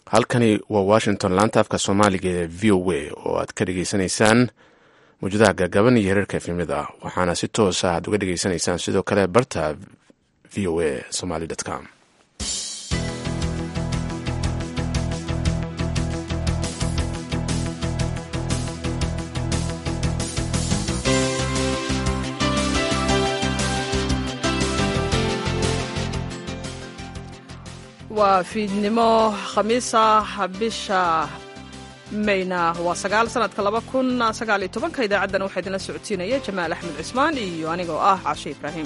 halkani waa washington laanta afka soomaaliga ee v o a oo aad ka dhegeysanaysaan mawjadaha gagaban iyo hereerka efimida waxaana si toosa aad uga dhegeysanaysaan sidoo kale barta v o a somaly com waa fiidnimo khamiisa bisha mayna waa sagaal sanadka laba kun sagaal iyo tobanka idaacaddan waxaa idinla socodsiinaya jamaal axmed cismaan iyo anigoo ah cashe ibraahim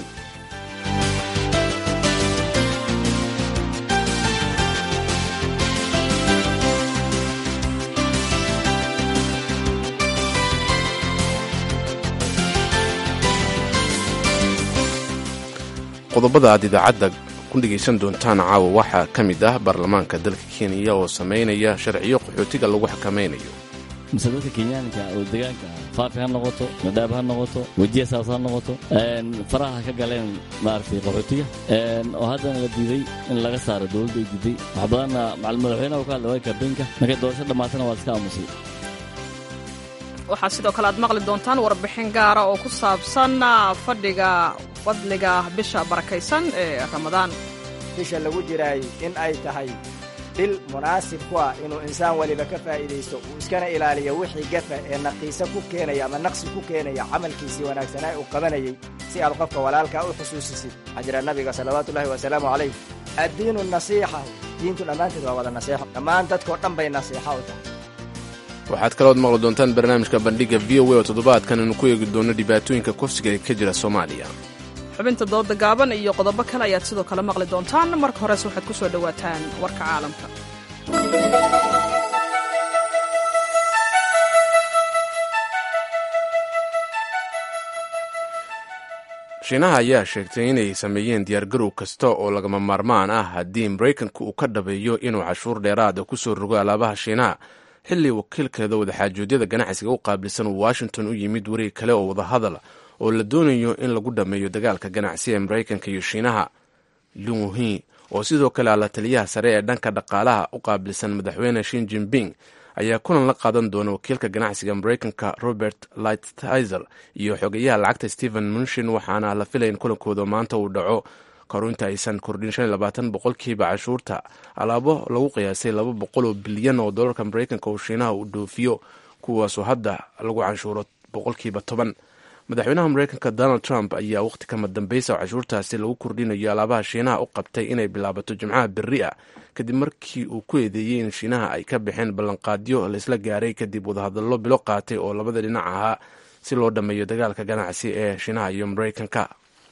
qodobada aad idaacadda ku dhegaysan doontaan caawa waxaa ka mid ah baarlamaanka dalka kenya oo samaynaya sharciyo qaxootiga lagu xakameynayo mise dadka kenyaanka oo degaanka faafi ha noqoto madhaab ha noqoto wejiya saas ha noqoto faraha ka galeen maaragtay qaxootiga oo haddana la diiday in laga saaro dowladda ay diiday wax badanna macal madaxweynaha u ka hadla waa kaabeenka markay doorasho dhammaatana waa iska aamusay waxaa sidoo kale aad maqli doontaan warbixin gaara oo ku saabsan fadhiga fadliga bisha barakaysan ee ramadaan bisha lagu jiraay in ay tahay bil munaasib ku ah inuu insaan weliba ka faa'iidaysto uu iskana ilaaliyo wixii gafa ee naqiisa ku keenaya ama naqsi ku keenaya camalkiisii wanaagsanaa uu qabanayay si aad qofka walaalkaa u xusuusisid waxaa jira nabiga salawaatuullahi wasalaamu calayh addiinu nasiixa diintu dhammaanteed waa wada nasiixo dhammaan dadkoo dhan bay nasiixa u tahay waxaad kalood maqli doontaan barnaamijka bandhiga v o a oo toddobaadkan aynu ku eegi doono dhibaatooyinka kufsiga ee ka jira soomaaliya xubinta dooda gaaban iyo qodobo kale ayaad sidoo kale maqli doontaan marka horese waxaad ku soo dhowaataan warka caalamka shiinaha ayaa sheegtay inay sameeyeen diyaargarow kasta oo lagama maarmaan ah haddii maraykanka uu ka dhabeeyo inuu cashuur dheeraada ku soo rogo alaabaha shiinaha xilli wakiilkeeda wadaxaajoodyada ganacsiga u qaabilsan uu washington u yimid wareeg kale oo wadahadal oo la doonayo in lagu dhammeeyo dagaalka ganacsi ee maraykanka iyo shiinaha lunhi oo sidoo kale alla taliyaha sare ee dhanka dhaqaalaha u qaabilsan madaxweyne shin jinping ayaa kulan la qaadan doona wakiilka ganacsiga maraykanka robert lighthizer iyo xogeyaha lacagta stephen munshin waxaana la filaya in kulankooda maanta uu dhaco karu inta aysan kordhin shan iyo labaatan boqolkiiba cashuurta alaabo lagu qiyaasay laba boqol oo bilyan oo dollarka maraykanka oo shiinaha uu dhoofiyo kuwaasoo hadda lagu canshuuro boqolkiiba toban madaxweynaha maraykanka donald trump ayaa wakhti kama dambaysa oo cashuurtaasi lagu kordhinayo alaabaha shiinaha u qabtay inay bilaabato jimcaha berri ah kadib markii uu ku eedeeyey in shiinaha ay ka baxeen ballanqaadyo laysla gaaray kadib wadahadallo bilo qaatay oo labada dhinac ahaa si loo dhammeeyo dagaalka ganacsi ee shiinaha iyo maraykanka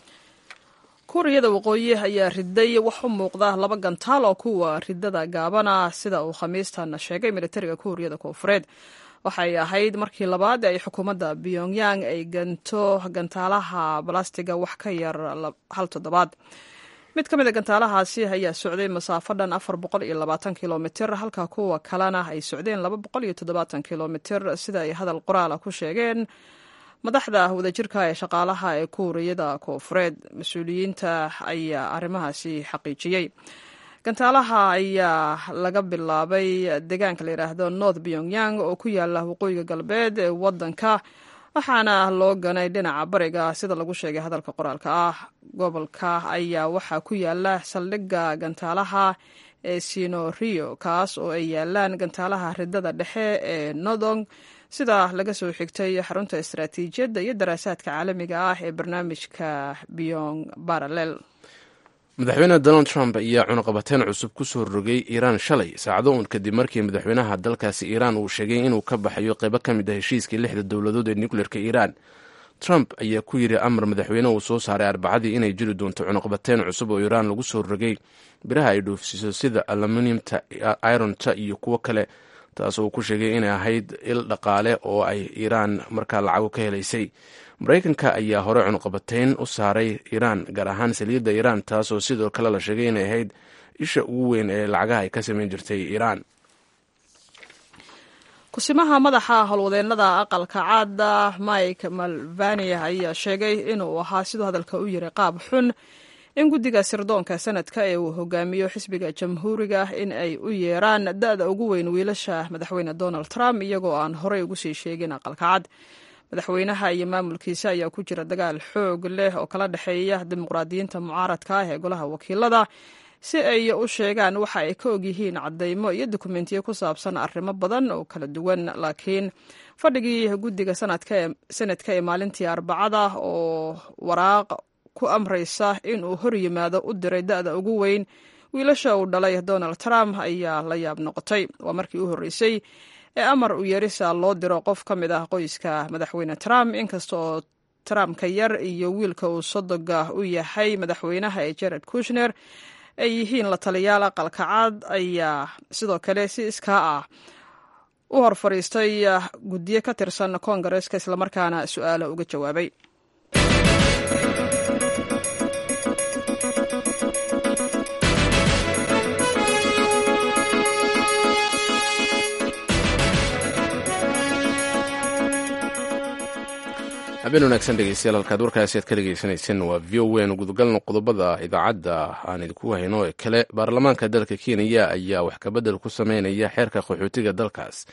kuuriyada waqooyi ayaa riday wax u muuqda laba gantaal oo kuwa ridada gaabana sida uu khamiistan sheegay militariga kuuriyada koonfureed waxay ahayd markii labaad ay xukuumadda pyongyang ay ganto gantaalaha balastiga wax ka yar hal toddobaad mid ka mid a gantaalahaasi ayaa socday masaafo dhan afar boqol iyo labaatan kilomitir halka kuwa kalena ay socdeen laba boqol iyo toddobaatan kilomitir sida ay hadal qoraala ku sheegeen madaxda wadajirka ee shaqaalaha ee kuuriyada koonfureed mas-uuliyiinta ayaa arrimahaasi xaqiijiyey gantaalaha ayaa laga bilaabay deegaanka la yidhaahdo north pyongyang oo ku yaala waqooyiga galbeed ee wadanka waxaana loo ganay dhinaca bariga sida lagu sheegay hadalka qoraalka ah gobolka ayaa waxaa ku yaala saldhigga gantaalaha ee sinorio kaas oo ay yaalaan gantaalaha ridada dhexe ee nodong sida laga soo xigtay xarunta istaraatiijiyadda iyo daraasaadka caalamiga ah ee barnaamijka beyong baralel madaxweyne donald trump ayaa cunaqabateyn cusub ku soo rogay iiraan shalay saacado uun kadib markii madaxweynaha dalkaasi iiraan uu sheegay inuu ka baxayo qaybo ka mid ah heshiiskii lixda dowladood ee nucleerka iiraan trump ayaa ku yidhi amar madaxweyne uu soo saaray arbacadii inay jiri doonto cunaqabateyn cusub oo iiraan lagu soo rogay biraha ay dhoofsiiso sida aluminiumta ironta iyo kuwo kale taas oo ku sheegay inay ahayd il dhaqaale oo ay iiraan markaa lacago ka helaysay maraykanka ayaa hore cunuqabateyn u saaray iiraan gaar ahaan saliidda iiraan taasoo sidoo kale la sheegay inay ahayd isha ugu weyn ee lacagaha ay ka samayn jirtay iiraan kusimaha madaxa howlwadeennada aqalka caada mike malvania ayaa sheegay inuu ahaa siduu hadalka u yiri qaab xun in guddiga sirdoonka sanadka ee uu hogaamiyo xisbiga jamhuuriga in ay u yeeraan da-da ugu weyn wiilasha madaxweyne donald trump iyagoo aan horey ugu sii sheegin aqalka cad madaxweynaha iyo maamulkiisa ayaa ku jira dagaal xoog leh oo kala dhexeeya dimuqraadiyiinta mucaaradka ah ee golaha wakiilada si ay u sheegaan waxa ay ka ogyihiin caddaymo iyo dokumentiyo ku saabsan arrimo badan oo kala duwan laakiin fadhigii guddiga sanadka ee maalintii arbacada oo waraaq ku amraysa inuu hor yimaado u diray da-da ugu weyn wiilasha uu dhalay donald trump ayaa la yaab noqotay waa markii u horreysay ee amar u yeerisa loo diro qof ka mid ah qoyska madaxweyne trump inkasta oo trumpka yar iyo wiilka uu sodoga u yahay madaxweynaha ee jared kushner ay yihiin la taliyaal aqalka cad ayaa sidoo kale si iskaa ah u hor fadhiistay guddiyo ka tirsan koongareska islamarkaana su-aalo uga jawaabay habeen wanaagsan dhegeystayaal halkaad warkaasi aad ka dhegeysaneyseen waa v o n gudagalno qodobada idaacadda aan idinku hayno ee kale baarlamaanka dalka kenya ayaa wax kabedel ku sameynaya xeerka qaxootiga dalkaas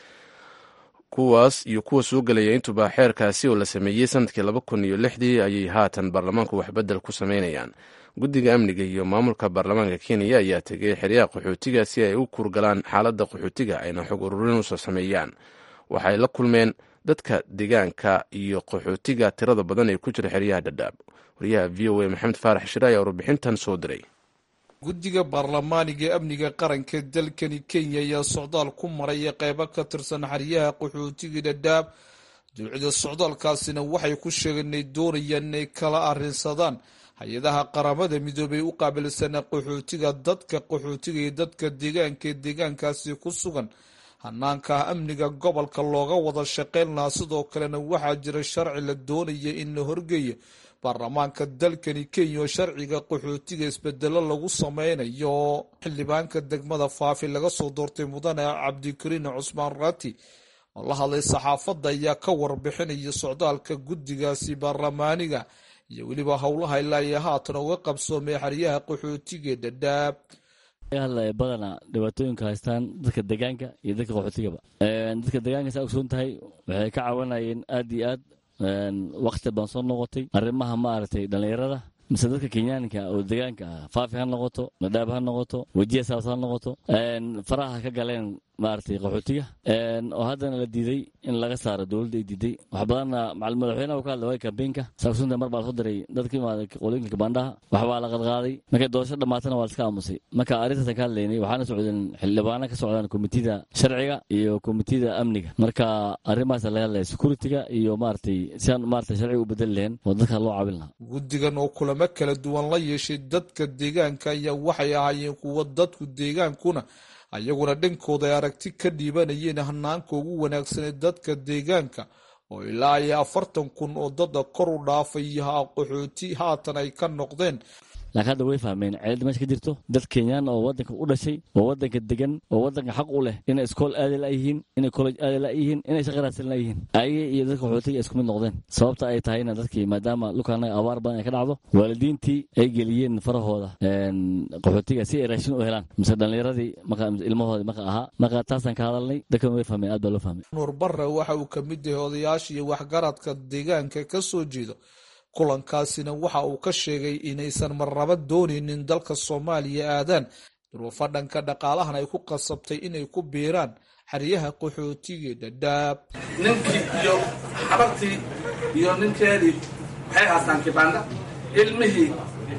kuwaas iyo kuwa soo gelaya intuba xeerkaasi oo la sameeyey sanadkii laba kun iyo lixdii ayay haatan baarlamaanku waxbedel ku sameynayaan guddiga amniga iyo maamulka baarlamaanka kenya ayaa tegay xeryaha qaxootiga si ay u kurgalaan xaaladda qaxootiga ayna xog ururin usoo sameeyaan waxay la kulmeen dadka deegaanka iyo qaxootiga tirada badan ee ku jira xeryaha dhadhaab wariyaha v o a maxamed faarax shire ayaa warbixintan soo diray guddiga baarlamaaniga ee amniga qaranka dalkani kenya ayaa socdaal ku maraya qeybo ka tirsan xeryaha qaxootiga dhadhaab duucida socdaalkaasina waxay ku sheegeen inay doonayaan inay kala arrinsadaan hay-adaha qaramada midoobay u qaabilsana qaxootiga dadka qaxootiga iyo dadka deegaanka ee deegaankaasi ku sugan hanaanka amniga gobolka looga wada shaqeyn lahaa sidoo kalena waxaa jira sharci la doonaya in la horgeeyo baarlamaanka dalkani kenya oo sharciga qaxootiga isbedelo lagu sameynayo xildhibaanka degmada faafi laga soo doortay mudane cabdikariin cusmaan rati oo la hadlay saxaafadda ayaa ka warbixinaya socdaalka guddigaasi baarlamaaniga iyo weliba howlaha ilaa iyo haatan uga qabsoomay xeryaha qaxootiga dhadhaab hadlaya badana dhibaatooyinka haystaan dadka degaanka iyo dadka qaxootigaba dadka degaanka saa ogsoon tahay waxay ka caawinayeen aad iyo aad wakti baan soo noqotay arrimaha maaragtay dhallinyarada mise dadka kenyaanka oo degaanka ah faafi ha noqoto madhaab ha noqoto wejiya saas ha noqoto faraha ka galeen maaragtay qaxootiga oo haddana la diiday in laga saaro dowladda ay diiday wax badanna madaxweynaha ka hadla waay kambeynka saaksunta mar baa lasoo diray dadka imaada qolooyinka kabaandhaha wax baa la qadqaaday markay doorasho dhammaatana waa laska aamusay marka arrintaasaan ka hadlaynay waxaana socdeen xildhibaano ka socdaan komitida sharciga iyo komitida amniga marka arrimahaasa laga hadlaya security-ga iyo maaragtay siaan maaragtay sharciga u bedeli lahayn oo dadka loo caawin lahaa guddigan oo kulamo kala duwan la yeeshay dadka deegaanka ayaa waxay ahaayeen kuwo dadku deegaankuna ayaguna dhankooda ay aragti ka dhiibanayeen hanaanka ugu wanaagsanee dadka deegaanka oo ilaa iyo afartan kun oo dada kor u dhaafay qaxooti haatan ay ka noqdeen laakiin hadda way fahmeen ceelada meesha ka jirto dad kenyaan oo waddanka u dhashay oo waddanka degan oo waddanka xaq u leh inay iskool aadi layihiin inay college aadi layihiin inay shaqa raadsan layihiin ayaga iyo dadka qaxootiga isku mid noqdeen sababta ay tahayna dadkii maadaama dhulkaana abaar badan ay ka dhacdo waalidiintii ay geliyeen farahooda qaxootiga si ay raashin u helaan mise dhallinyaradii ilmahoodii marka ahaa marka taasaan ka hadalnay dadkan way fahmeen aad baa loo fahmay nuur barre waxa uu ka mid yahay odayaasha iyo waxgaradka deegaanka ka soo jeedo kulankaasina waxa uu ka sheegay inaysan marnaba doonaynin dalka soomaaliya aadaan duruufo dhanka dhaqaalahan ay ku qasabtay inay ku biiraan xeryaha qaxootiga dhadhaab ninkii iyo xabartii iyo ninkeedii waxay haastaan kibaanda ilmihii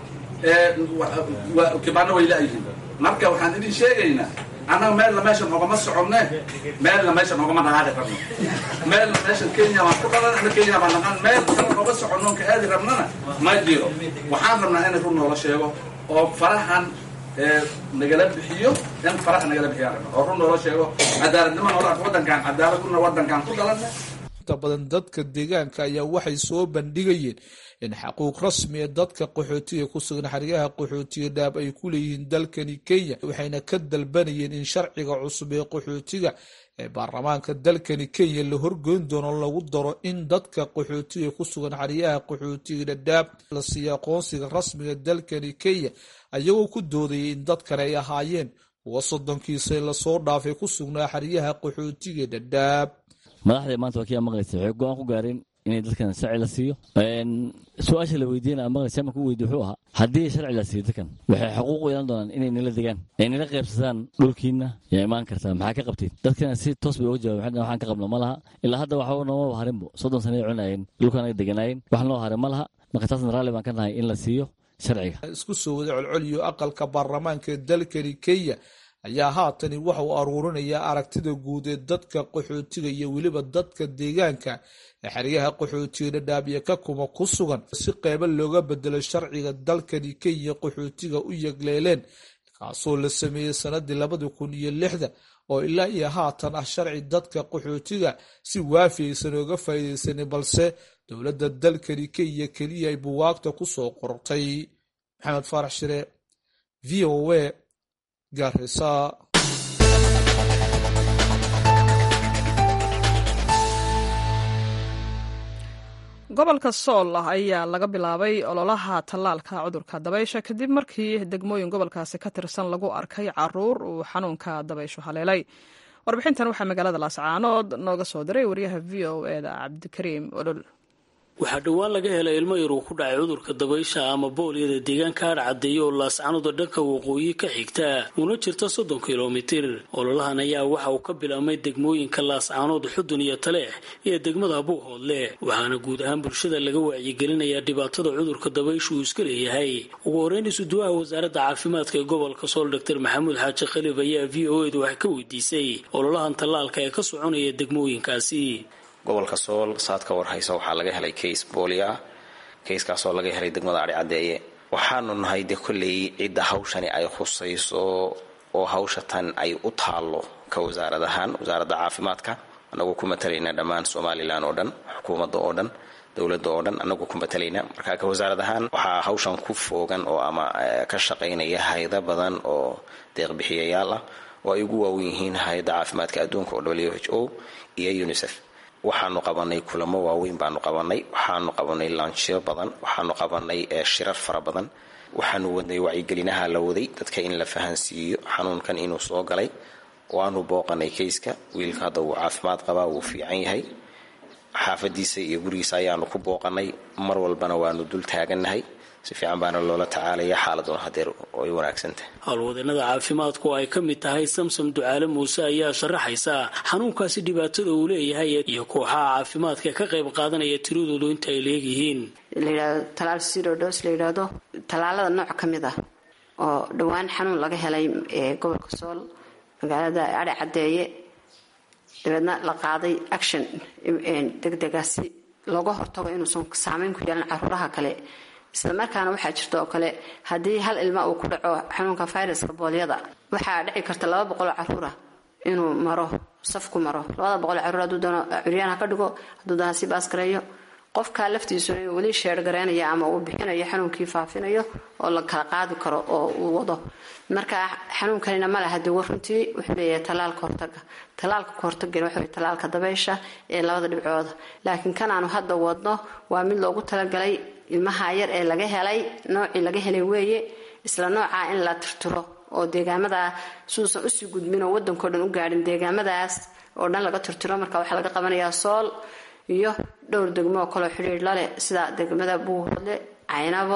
kibaanda way laayihiin marka waxaan idin sheegaynaa annaga meelna meesha noogama soconne meelna meesha noogama dhaqaaqi rabno meelna meesha kenya baan ku dhalan ana kenya baan naqan meel kale nooga soconnoon ka aadi rabnana ma jiro waxaan rabnaa in run noola sheego oo farahan nagala bixiyo in faraha nagala bixiyaan rabna oo run noola sheego cadaaladnimo noola arko waddankan cadaalad una waddankan ku dhalanna inta badan dadka deegaanka ayaa waxay soo bandhigayeen in xaquuq rasmi ee dadka qaxootiga ku sugan xeryaha qaxootiga dhaab ay ku leeyihiin dalkani kenya waxayna ka dalbanayeen in sharciga cusub ee qaxootiga ee baarlamaanka dalkani kenya la horgoyn doono lagu daro in dadka qaxootiga ku sugan xeryaha qaxootiga dhadhaab la siiyo aqoonsiga rasmiga dalkani kenya ayagoo ku doodayay in dad kale ay ahaayeen kuwa soddonkiisa lasoo dhaafay ku sugnaa xeryaha qaxootiga dhadhaab madaxda maanta waa kia maqlaysa waxay go-aan ku gaareen inay dadkan sharci la siiyo su-aasha la weydiina maqlaysa marka u weydi wuxuu ahaa haddii sharci la siiyo dadkan waxay xuquuq u yeelan doonaan inay nala degaan ay nala qaybsadaan dhulkiina yaa imaan kartaa maxaa ka qabteen dadkana si toos bay uga jawaben waxaan ka qabno ma laha ilaa hadda waxa noomaba harinbo soddon sanay cunayeen dhulkan ay deganaayeen wax noo harin ma laha marka taasna raalli baan ka nahay in la siiyo sharciga isku soo wada colcoliyo aqalka baarlamaanka dalkani kenya ayaa haatani waxa uu aruurinayaa aragtida guud ee dadka qaxootiga iyo weliba dadka deegaanka ee xeryaha qaxootiga dhadhaab iyo ka kuma ku sugan si qeybo looga bedelo sharciga dalkani kenya qaxootiga u yegleeleen kaasoo la sameeyey sanadii labadii kun iyo lixda oo ilaa iyo haatan ah sharci dadka qaxootiga si waafi aysan ooga faa'iidaysanin balse dowladda dalkani kenya keliya ay buwaagta ku soo qortay maxamed faarax shire v o a garisa gobolka sool ayaa laga bilaabay ololaha tallaalka cudurka dabaysha kadib markii degmooyin gobolkaasi ka tirsan lagu arkay caruur uu xanuunka dabayshu haleelay warbixintan waxaa magaalada laascaanood nooga soo diray wariyaha v o eda cabdikariim olol waxaa dhowaan laga helay ilmo yar uu ku dhacay cudurka dabaysha ama booliyada deegaanka adhcadeeya oo laascanuda dhanka waqooyi ka xigta una jirta soddon kilomitir ololahan ayaa waxa uu ka bilaabmay degmooyinka laascaanood xudun iyo taleex iyo degmada buuhoodle waxaana guud ahaan bulshada laga wacyigelinayaa dhibaatada cudurka dabaysha uu iska leeyahay ugu horeyn isuduwaha wasaaradda caafimaadka ee gobolka sool doctor maxamuud xaaji khaliif ayaa v o edu wax ka weydiisay ololahan tallaalka ee ka soconaya degmooyinkaasi gobolka sool saad ka warhaysa waxaa laga helay kays boolia kayskaasoo laga helay degmada adhi caddeeye waxaanu nahay de kolley cidda hawshani ay khusayso oo hawsha tan ay u taallo ka wasaarad ahaan wasaaradda caafimaadka anagoo ku matalayna dhammaan somalilan oo dhan xukuumadda oo dhan dowladda oo dhan anagoo ku matalayna marka ka wasaarad ahaan waxaa hawshan ku foogan oo ama ka shaqaynaya haydo badan oo deeqbixiyayaal ah oo ay ugu waawen yihiin hay-adda caafimaadka adduunka oo w h o iyo unisef waxaanu qabanay kulamo waaweyn baanu qabanay waxaanu qabanay laanshyo badan waxaanu qabanay shirar fara badan waxaanu wadnay wacyigelinaha la waday dadka in la fahansiiyo xanuunkan inuu soo galay waanu booqanay kayska wiilka hadda wuu caafimaad qabaa wuu fiican yahay xaafadiisa iyo gurigiisa ayaanu ku booqanay mar walbana waanu dul taagannahay si fiican baana loola tacaalaya xaaladuna hadeer ay wanaagsantahay howlwadeenada caafimaadku oo ay ka mid tahay samsam ducaale muuse ayaa sharaxaysa xanuunkaasi dhibaatada uu leeyahay iyo kooxaha caafimaadka ka qayb qaadanaya tiradoodu inta ay leegyihiin layidhahdo talaal sirodos la yidhaahdo tallaalada nooc ka mid ah oo dhowaan xanuun laga helay ee gobolka sool magaalada adhe caddeeye dabeedna la qaaday action degdega si looga hortago inuusan saameyn ku yeelan caruuraha kale isla markaana waxaa jirta oo kale haddii hal ilma uu ku dhaco xanuunka viruska boolyada waxaa dhici karta laba boqoloo caruura inuu maro safku maro labada boqoloo caruur hadduu doono curyaan ha ka dhigo hadduu doona si baasgareeyo qofkaa laftiisuna inuu weli sheergareynaya ama uu bixinayo xanuunkii faafinayo oo la kala qaadi karo oo uu wado marka xanuunkanina ma laha dawo runtii wuxuu leeyahay tallaalka hortaga tallaalka ka hortagana waxa weye tallaalka dabaysha ee labada dhibcooda laakiin kan aanu hadda wadno waa mid loogu talagalay ilmaha yar ee laga helay noocii laga helay weeye isla noocaa in la tirtiro oo deegaamada suusan usii gudbin oo wadankao dhan u gaadhin deegaamadaas oo dhan laga tirtiro marka waxaa laga qabanayaa sool iyo dhowr degmo oo kaleo xidhiir laleh sida degmada buuhoodle caynabo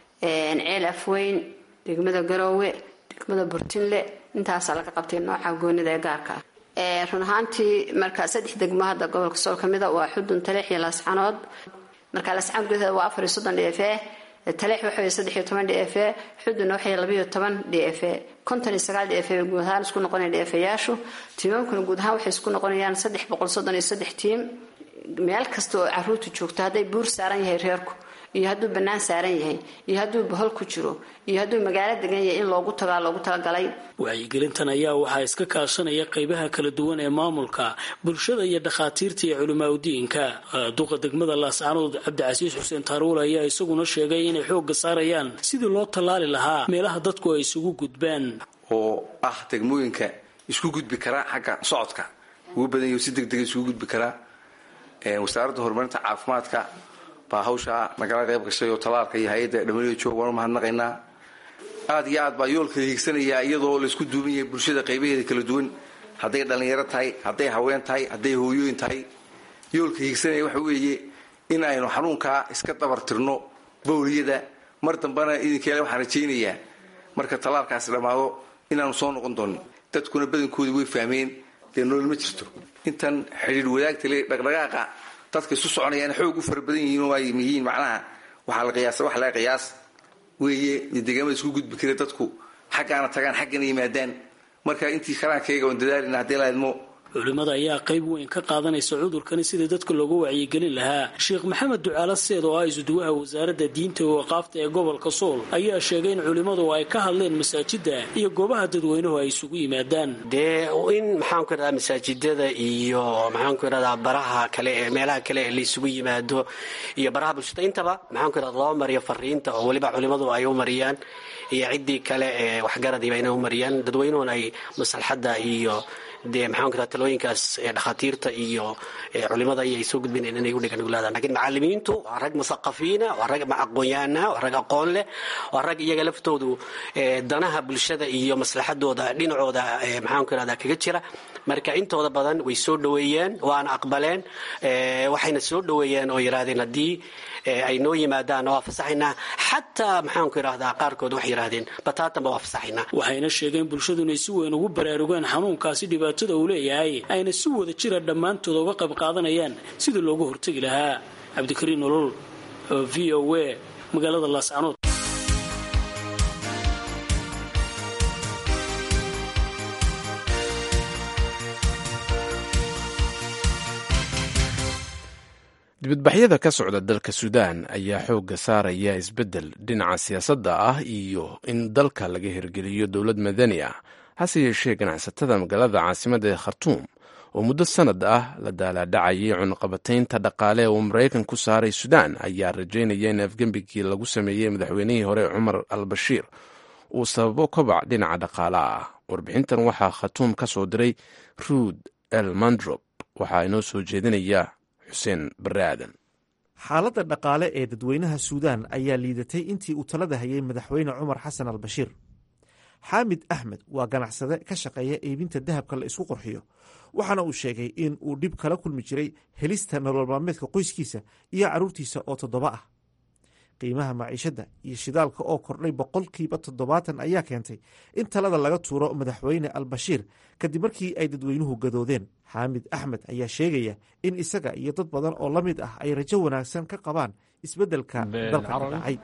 ceel afweyn degmada garoowe degmada burtinle intaasaa laga qabtay nooca goonida ee gaarka ah run ahaantii marka saddex degmo hadda gobolka sool ka mida waa xudun taleex iyo laascanood marka laascanood gudaheeda waa afar iyo soddon d f e taleex waxa weye saddex iyo toban d f e xudunna waxay labayo toban d f e konton iyo sagaal d f e bay guud ahaan isku noqonaya d f eyaashu tiimamkuna guud ahaan waxay isku noqonayaan saddex boqol soddon iyo saddex tiim meel kasta oo caruurtu joogto hadday buur saaran yahay reerku iyo hadduu bannaan saaran yahay iyo hadduu bohol ku jiro iyo hadduu magaalo degan yahay in loogu tagaa loogu talagalay wacyigelintan ayaa waxaa iska kaashanaya qeybaha kala duwan ee maamulka bulshada iyo dhakhaatiirta iyo culimaauddiinka duqa degmada laascaanood cabdicasiis xuseen taaruul ayaa isaguna sheegay inay xoogga saarayaan sidii loo tallaali lahaa meelaha dadku ay isugu gudbaan oo ah degmooyinka isku gudbi karaa xagga socodka ugu badan yahi si deg dega isugu gudbi karaa wasaaradda horumarinta caafimaadka baa hawshaa nagala qayb gashay oo tallaalka iyo hay-adda dhamaliyo joog waan u mahadnaqaynaa aad iyo aad baa yoolka hiigsanayaa iyadoo laysku duuban yahay bulshada qaybaheeda kala duwan hadday dhallinyaro tahay hadday haween tahay hadday hooyooyin tahay yoolka hiigsanaya waxa weeye in aynu xanuunkaa iska dabartirno bawliyada mar dambena idinkeele waxaan rajaynayaa marka tallaalkaasi dhammaado inaanu soo noqon doonin dadkuna badankoodii way fahmeen dee nolol ma jirto intan xidhiir wadaagta le dhaqdhaqaaqa dadka isu soconayaan xoog u fara badan yihiin oo ay yihiin macnaha waxaa la qiyaasa wax laga qiyaas weeye deegaamada isku gudbi kara dadku xaggaana tagaan xaggana yimaadaan marka intii karaankayga oon dadaalina haddii la idmo culimmada ayaa qayb weyn ka qaadanaysa cudurkani sidii dadka loogu wacyigelin lahaa sheekh maxamed ducaalo seed oo ah isuduwaha wasaaradda diinta iyo waqaafta ee gobolka sool ayaa sheegay in culimmadu ay ka hadleen masaajida iyo goobaha dadweynuhu ay isugu yimaadaan dee in maxaanku idhahdaa masaajidada iyo maxaanku idhahdaa baraha kale ee meelaha kale ee laysugu yimaado iyo baraha bulshada intaba maxaanku idhahda loo mariyo fariinta oo weliba culimmadu ay u mariyaan iyo ciddii kale ee waxgaradiiba inay u mariyaan dadweynuhuna ay maslaxadda iyo dee maxaanku idhahda talooyinkaas ee dhakhaatiirta iyo culimada ayay soo gudbinayn inay u dhiganuglaadaan lakiin macalimiintu waa rag musaqafiina waa rag aqoon-yahanah waa rag aqoon leh waa rag iyaga laftoodu danaha bulshada iyo maslaxadooda dhinacooda maxaanku idhahda kaga jira marka intooda badan way soo dhoweeyeen waana aqbaleen waxayna soo dhoweeyeen oo yidhahdeen haddii ay noo yimaadaan waa fasaxaynaa xataa maxaanku idhahdaa qaarkood waxay yidhahdeen bataatanba waa fasaxaynaa waxayna sheegeen bulshadu inay si weyn ugu baraarugeen xanuunkaasi dhibaatada uu leeyahay ayna si wada jira dhammaantood uga qayb qaadanayaan sidii loogu hortegi lahaa cabdikariin nolol oo v o a magaalada laascanood dibadbaxyada ka socda dalka suudaan ayaa xoogga saaraya isbeddel dhinaca siyaasadda ah iyo in dalka laga hirgeliyo dowlad madani ah hase yeeshee ganacsatada magaalada caasimadda ee khartuum oo muddo sannad ah la daalaadhacayay cunaqabataynta dhaqaale uu maraykan ku saaray suudaan ayaa rajaynaya in afgembigii lagu sameeyey madaxweynihii hore cumar al bashiir uu sababo kobac dhinaca dhaqaalaha ah warbixintan waxaa khatuum ka soo diray ruud el mandrop waxaa inoo soo jeedinaya xaaladda dhaqaale ee dadweynaha suudaan ayaa liidatay intii uu talada hayay madaxweyne cumar xasan al bashiir xaamid axmed waa ganacsade ka shaqeeya iibinta dahabka la isku qurxiyo waxaana uu sheegay in uu dhib kala kulmi jiray helista nolol maalmeedka qoyskiisa iyo carruurtiisa oo toddoba ah qiimaha maciishadda iyo shidaalka oo kordhay boqolkiiba toddobaatan ayaa keentay in talada laga tuuro madaxweyne al bashiir kadib markii ay dadweynuhu gadoodeen xaamid axmed ayaa sheegaya in isaga iyo dad badan oo la mid ah ay rajo wanaagsan ka qabaan isbeddelka dalka ka dhacay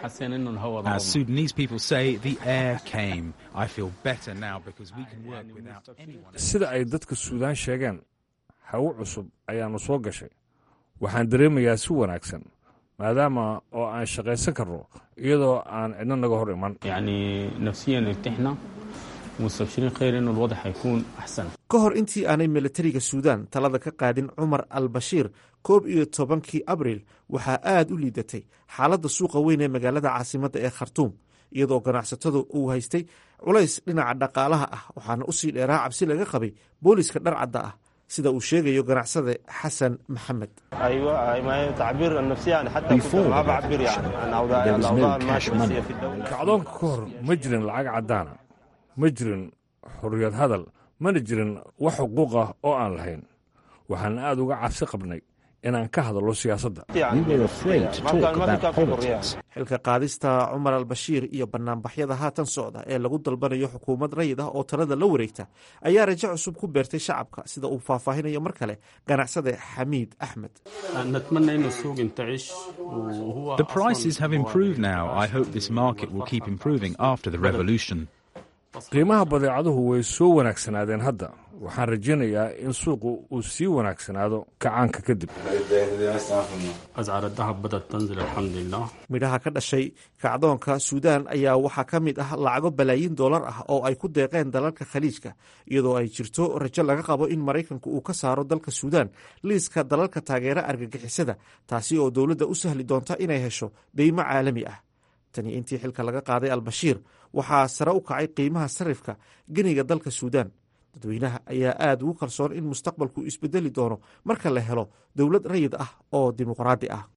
sida ay dadka suudaan sheegeen hawo cusub ayaannu soo gashay waxaan dareemayaa si wanaagsan maadaama oo aan shaqaysan karno iyadoo aan cidno naga hor iman ka hor intii aanay milatariga suudaan talada ka qaadin cumar al bashiir koob iyo tobankii abriil waxaa aad u liidatay xaaladda suuqa weyn ee magaalada caasimadda ee khartuum iyadoo ganacsatadu uu haystay culays dhinaca dhaqaalaha ah waxaana usii dheeraa cabsi laga qabay booliska dharcadda ah sida uu sheegayo ganacsade xasan maxamed kacdoonka ka hor ma jirin lacag caddaana ma jirin xorriyad hadal mana jirin wax xuquuq ah oo aan lahayn waxaan aad uga cabsi qabnay inaan ka hadallo siyaasadda xilka qaadista cumar al bashiir iyo banaanbaxyada haatan socda ee lagu dalbanayo xukuumad rayid ah oo talada la wareegta ayaa rajo cusub ku beertay shacabka sida uu faahfaahinayo mar kale ganacsade xamiid axmed qiimaha badeecaduhu way soo wanaagsanaadeen hadda waxaan rajaynayaa in suuqu uu sii wanaagsanaado kacaanka kadib midhaha ka dhashay kacdoonka suudaan ayaa waxaa ka mid ah lacago balaayiin dollar ah oo ay ku deeqeen dalalka khaliijka iyadoo ay jirto rajo laga qabo in maraykanku uu ka saaro dalka suudaan liiska dalalka taageera argagixisada taasi oo dowladda u sahli doonta inay hesho deymo caalami ah tani intii xilka laga qaaday albashiir waxaa sare u kacay qiimaha sarifka geniga dalka suudaan dadweynaha ayaa aada ugu kalsoon in mustaqbalku isbedeli doono marka la helo dowlad rayid ah oo dimuqraadi ah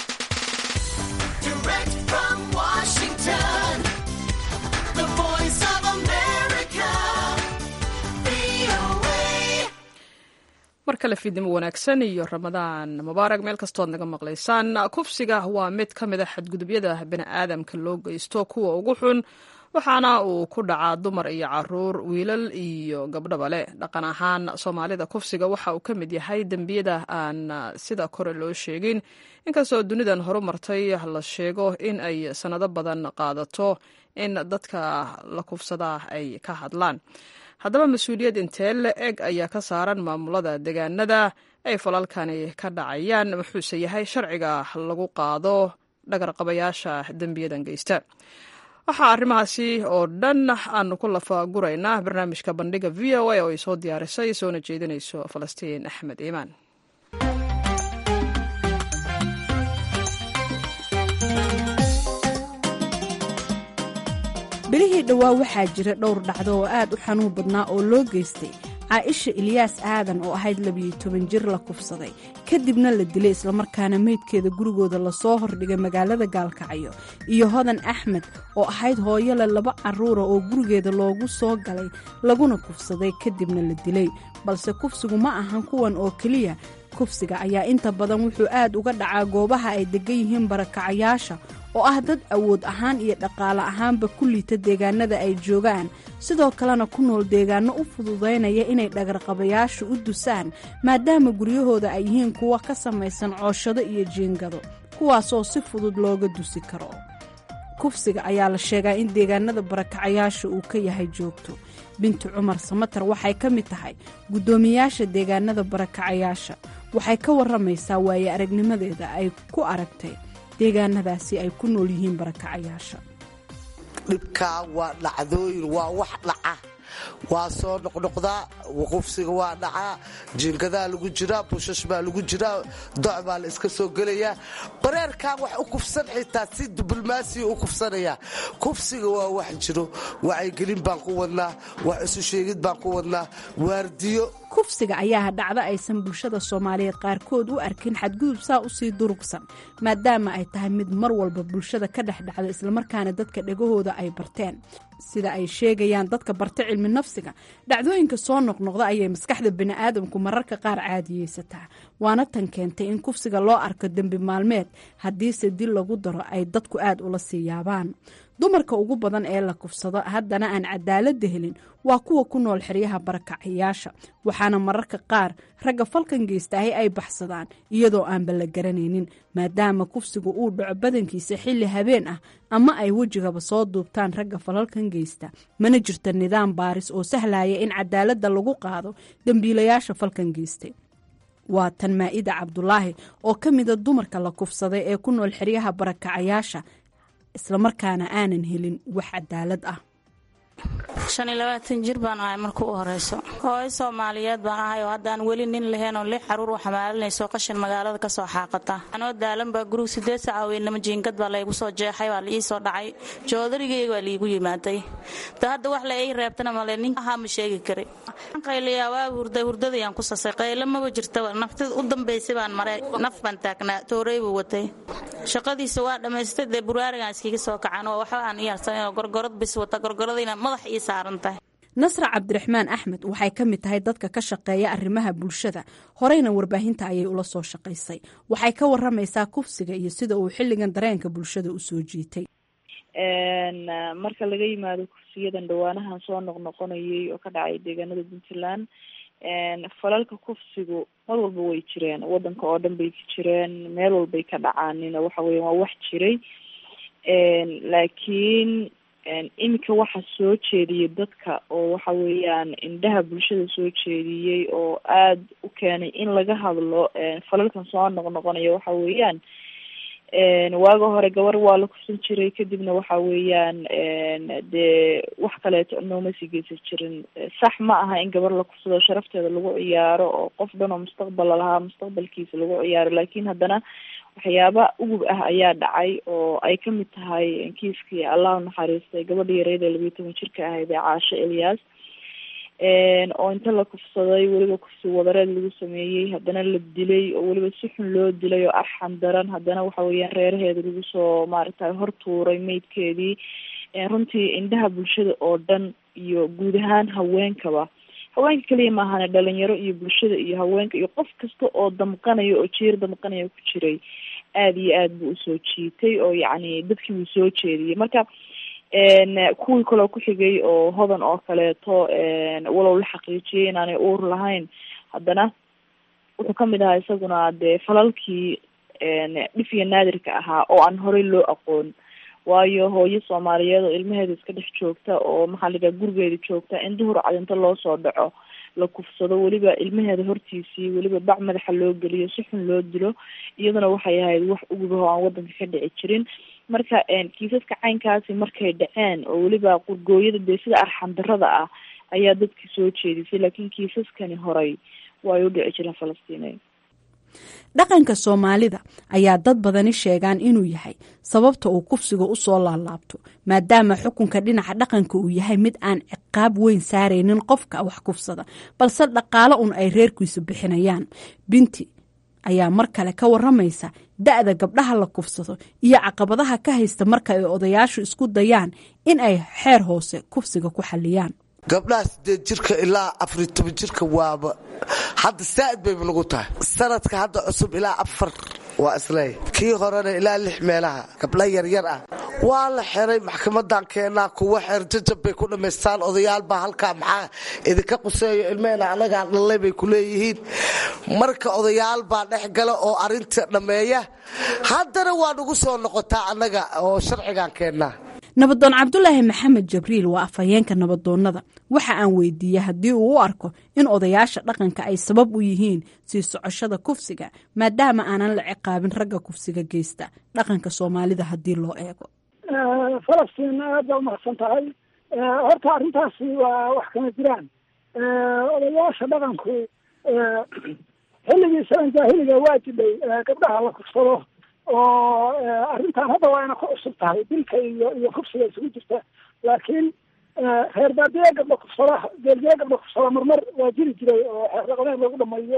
mar kale fiidnimo wanaagsan iyo ramadaan mubaarag meel kastood naga maqlaysaan kufsiga waa mid ka mid a xadgudubyada bini'aadamka loo geysto kuwa ugu xun waxaana uu ku dhacaa dumar iyo caruur wiilal iyo gabdhaba leh dhaqan ahaan soomaalida kufsiga waxa uu ka mid yahay dembiyada aan sida kore loo sheegin inkastoo dunidan horumartay la sheego in ay sannado badan qaadato in dadka la kufsadaa ay ka hadlaan haddaba mas-uuliyad intee la eg ayaa ka saaran maamulada deegaanada ay falalkani ka dhacayaan muxuuse yahay sharciga lagu qaado dhagarqabayaasha dembiyadan geysta waxaa arrimahaasi oo dhan aanu ku lafaguraynaa barnaamijka bandhiga v o a oo ay soo diyaarisay soona jeedinayso falastiin axmed iimaan bilihii dhowaa waxaa jira dhowr dhacdo oo aad u xanuun badnaa oo loo geystay caaisha ilyaas aadan oo ahayd labiyo toban jir la kufsaday kadibna la dilay islamarkaana meydkeeda gurigooda lasoo hordhigay magaalada gaalkacyo iyo hodan axmed oo ahayd hooyole laba carruura oo gurigeeda loogu soo galay laguna kufsaday kadibna la dilay balse kufsigu ma ahan kuwan oo keliya kufsiga ayaa inta badan wuxuu aad uga dhacaa goobaha ay degan yihiin barakacayaasha oo ah dad awood ahaan iyo dhaqaale ahaanba ku liita deegaanada ay joogaan sidoo kalena ku nool deegaano u fududaynaya inay dhagarqabayaashu u dusaan maadaama guryahooda ay yihiin kuwa ka samaysan cooshado iyo jiingado kuwaasoo si fudud looga dusi karo kufsiga ayaa la sheegaa in deegaanada barakacayaasha uu ka yahay joogto binti cumar samatar waxay ka mid tahay guddoomiyaasha deegaanada barakacayaasha waxay ka warramaysaa waaye aragnimadeeda ay ku aragtay deegaanadaasi ay ku nool yihiin barakacayaasha dhibkaa waa dhacdooyin waa wax dhaca waa soo noqnoqdaa qufsiga waa dhacaa jiingadaa lagu jiraa bushash baa lagu jiraa doc baa la iska soo gelayaa bareerkaa wax u kufsan xitaa si diblomaasiya u kufsanaya kufsiga waa wax jiro wacyigelin baan ku wadnaa wax isu sheegid baan ku wadnaa waardiyo kufsiga ayaa dhacdo aysan bulshada soomaaliyeed qaarkood u arkin xadgudub saa usii durugsan maadaama ay tahay mid mar walba bulshada ka dhex dhacda islamarkaana dadka dhegahooda ay barteen sida ay sheegayaan dadka barta cilmi nafsiga dhacdooyinka soo noqnoqda ayay maskaxda bini'aadamku mararka qaar caadiyeysataa waana tan keentay in kufsiga loo arko dembi maalmeed haddiise dil lagu daro ay dadku aad ula sii yaabaan dumarka ugu badan ee la kufsado haddana aan cadaaladda helin waa kuwa ku nool xeryaha barakacayaasha waxaana mararka qaar ragga falkan geystaahay ay baxsadaan iyadoo aanba la garanaynin maadaama kufsigu uu dhaco badankiisa xilli habeen ah ama ay wejigaba soo duubtaan ragga falalkan geysta mana jirto nidaam baaris oo sahlaya in cadaaladda lagu qaado dembiilayaasha falkan geystay waa tan maa'ida cabdulaahi oo ka mida dumarka la kufsaday ee ku nool xeryaha barakacayaasha islamarkaana aanan helin wax cadaalad ah shan iyo labaatan jir baan ahay marka u horeyso hooyo soomaaliyeed baan ahay oo haddaan weli nin lahayn oo lix xaruur u xamaalinayso qashin magaalada ka soo xaaqata anoo daalan baa guriga sideed saca weynama jiingad baa laygu soo jeexay waa la ii soo dhacay joodarigayga waa liigu yimaaday da hadda wax la ii reebtana male nin ahaa ma sheegi kari qayliyaa waa hurday hurdadayaan ku sasay qaylo maba jirtaba naftida u dambaysay baan maray naf baan taagnaa toorey buu watay shaqadiisa waa dhammaystay dee buraarigaan iskiga soo kacan oo waxba aan iyaarsanan oo gorgorad bis wata gorgoradayna madax ii saaran tahay nasra cabdiraxmaan axmed waxay ka mid tahay dadka ka shaqeeya arrimaha bulshada horeyna warbaahinta ayay ula soo shaqaysay waxay ka waramaysaa kufsiga iyo sida uu xilligan dareenka bulshada u soo jiitay marka laga yimaado kufsiyadan dhawaanahan soo noqnoqonayay oo ka dhacay deegaanada puntland falalka kufsigu mar walba way jireen wadanka oo dhan bay ka jireen meel walbay ka dhacaanin waxa weya waa wax jiray laakiin iminka waxa soo jeediyay dadka oo waxa weeyaan indhaha bulshada soo jeediyey oo aada u keenay in laga hadlo falalkan soo noqnoqonaya waxa weeyaan waaga hore gabar waa la kufsan jiray kadibna waxa weeyaan dee wax kaleeto nooma sii geysan jirin sax ma aha in gabar la kufsado sharafteeda lagu ciyaaro oo qof dhan oo mustaqbal lahaa mustaqbalkiisa lagu ciyaaro laakiin haddana waxyaaba ugub ah ayaa dhacay oo ay kamid tahay kiiskii allah naxariistay gabadha yareeda labiyo toban jirka ahayd ee caasho elyaas oo inta la kufsaday weliba kufsi wadareed lagu sameeyey haddana la dilay oo weliba si xun loo dilay oo arxan daran haddana waxa weeyaan reeraheeda lagu soo maaragtay hor tuuray meydkeedii runtii indhaha bulshada oo dhan iyo guud ahaan haweenkaba haweenka keliya maahane dhalinyaro iyo bulshada iyo haweenka iyo qof kasta oo damqanaya oo jiir damqanaya ku jiray aada iyo aad buu usoo jiitay oo yacni dadkii wuu soo jeediyey marka kuwii kaloo ku xigay oo hodan oo kaleeto walow la xaqiijiyay inaanay uur lahayn haddana wuxuu kamid ahaa isaguna dee falalkii dhif iyo naadirka ahaa oo aan horey loo aqoon waayo hooyo soomaaliyeed oo ilmaheeda iska dhex joogta oo maxaa la yidhaha gurigeeda joogta in duhur cadinto loo soo dhaco la kufsado weliba ilmaheeda hortiisii weliba bac madaxa loo geliyo si xun loo dilo iyaduna waxay ahayd wax ugubaho aan wadanka ka dhici jirin marka kiisaska caynkaasi markay dhaceen oo weliba qurgooyada dee sida arxan darada ah ayaa dadkii soo jeedisay laakiin kiisaskani horay way u dhici jireen falastiineed dhaqanka soomaalida ayaa dad badani sheegaan inuu yahay sababta uu kufsiga u soo laalaabto maadaama xukunka dhinaca dhaqanka uu yahay mid aan ciqaab weyn saaraynin qofka wax kufsada balse dhaqaalo un ay reerkiisu bixinayaan binti ayaa mar kale ka waramaysa da-da gabdhaha la kufsado iyo caqabadaha ka haysta marka ay odayaashu isku dayaan in ay xeer hoose kufsiga ku xaliyaan gabdhaha sideed jirka ilaa afariy toban jirka waaba hadda saa'id bayba nagu tahay sanadka hadda cusub ilaa afar waa isleey kii horena ilaa lix meelaha gabdha yaryar ah waa la xiray maxkamadan keenaa kuwa xeer jajab bay ku dhammaystaan odayaalbaa halkaa maxaa idinka quseeyo ilmehena anagaa dhallay bay ku leeyihiin marka odayaalbaa dhex gala oo arinta dhammeeya haddana waa nagu soo noqotaa annaga oo sharcigan keennaa nabadoon cabdulaahi maxamed jabriil waa afhayeenka nabadoonnada waxa aan weydiiyey haddii uu u arko in odayaasha dhaqanka ay sabab u yihiin sii socoshada kufsiga maadaama aanan la ciqaabin ragga kufsiga geysta dhaqanka soomaalida haddii loo eego falastiin aad baa umahadsan tahay horta arrintaasi waa wax kama jiraan odayaasha dhaqanku xilligii salan jaahiliga waa jidhay gabdhaha la kufsado oo arrintan hadda waa ina ku cusub tahay dilka iyo iyo kufsiga isugu jirta laakiin reer baadiye gabdha kufsada geelgeye gabdha kufsada marmar waa jiri jiray oo xeer dhaqameed lagu dhamayo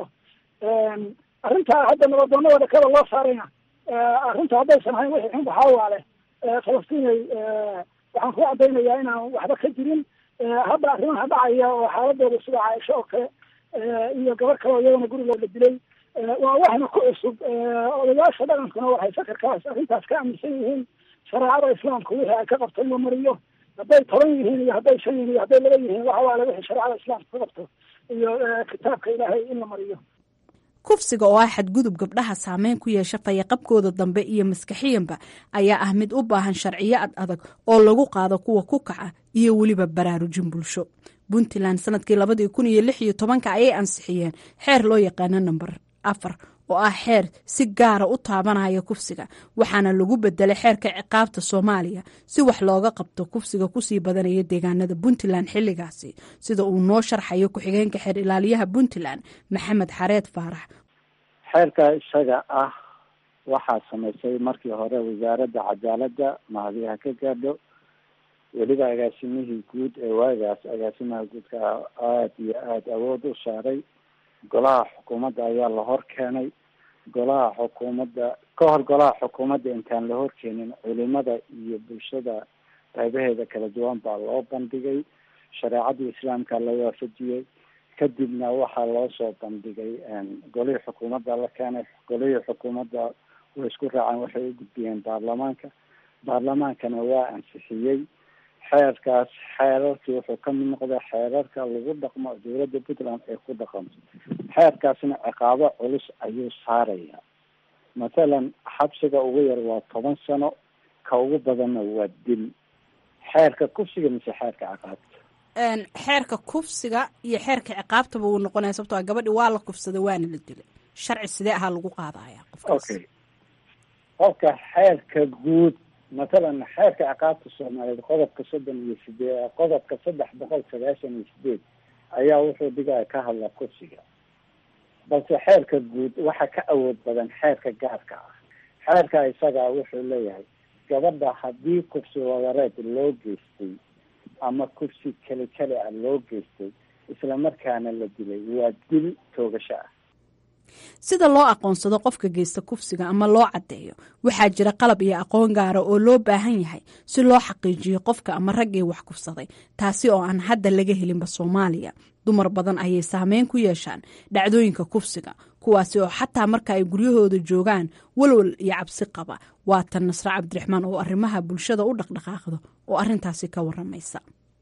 arrintaa hadda nabadoonada dhakada loo saarayna arrinta haddaysan hayn wixii xun waxaawaale falastiinay waxaan ku cadaynayaa inaan waxba ka jirin hadda arrimaha dhacaya oo xaaladooda sida caaisho oo kale iyo gabar kale oo iyadana gurigooda dilay waa waxna ku cusub odayaasha dhaqankuna waxay sakarkaas arrintaas ka aaminsan yihiin shareecada islaamka wixii ay ka qabto in la mariyo hadday toban yihiin iyo hadday shan yihiin iyo hadday laba yihiin waxa waale wixii shareecada islaamka ka qabto iyo kitaabka ilaahay in la mariyo kufsiga oo ah xadgudub gabdhaha saameyn ku yeesha fayaqabkooda dambe iyo maskaxiyanba ayaa ah mid u baahan sharciyo ad adag oo lagu qaado kuwa ku kaca iyo weliba baraarujin bulsho puntland sanadkii labadii kun iyo lix iyo tobanka ayay ansixiyeen xeer loo yaqaano namber afar oo ah xeer si gaara u taabanaya kufsiga waxaana lagu bedelay xeerka ciqaabta soomaaliya si wax looga qabto kufsiga kusii badanaya deegaanada puntland xilligaasi sida uu noo sharxayo ku-xigeenka xeer ilaaliyaha puntland maxamed xareed faarax xeerka isaga ah waxaa samaysay markii hore wasaaradda cadaaladda mahadiyaha ka gaadho weliba agaasimihii guud ee waagaas agaasimaha guudka aada iyo aada awood u saaray golaha xukuumadda ayaa la hor keenay golaha xukuumadda ka hor golaha xukuumadda intaan la horkeenin culimada iyo bulshada qaybaheeda kala duwan baa loo bandhigay shareecadii islaamka la waafajiyey kadibna waxaa loo soo bandhigay golihii xukuumadda la keenay golihii xukuumadda way isku raaceen waxay u gudbiyeen baarlamaanka baarlamaankana waa ansixiyey xeerkaas xeerarkii wuxuu ka mid noqday xeerarka lagu dhaqmo dowladda puntland ay ku dhaqanto xeerkaasna ciqaabo culus ayuu saaraya mathalan xabsiga ugu yar waa toban sano ka ugu badanna waa dil xeerka kufsiga mise xeerka ciqaabta xeerka kufsiga iyo xeerka ciqaabtaba wuu noqonaya sababtoo gabadhi waa la kufsaday waana la dilay sharci sidee ahaa lagu qaadaya okay qofka xeerka guud matalan xeerka ciqaabta soomaaliyeed qodobka soddon iyo sideed qodobka saddex boqol sagaashan iyo sideed ayaa wuxuu dhigaya ka hadla kufsiga balse xeerka guud waxa ka awood badan xeerka gaarka ah xeerka isaga wuxuu leeyahay gabadha haddii kufsi wadareed loo geystay ama kufsi keli keli ah loo geystay isla markaana la dilay waa dil toogasho ah sida loo aqoonsado qofka geysta kufsiga ama loo caddeeyo waxaa jira qalab iyo aqoon gaara oo loo baahan yahay si loo xaqiijiyo qofka ama raggii wax kufsaday taasi oo aan hadda laga helinba soomaaliya dumar badan ayay saameyn ku yeeshaan dhacdooyinka kufsiga kuwaasi oo xataa marka ay guryahooda joogaan walwal iyo cabsi qaba waatan nasre cabdiraxmaan oo arrimaha bulshada u dhaqdhaqaaqdo oo arrintaasi ka waramaysa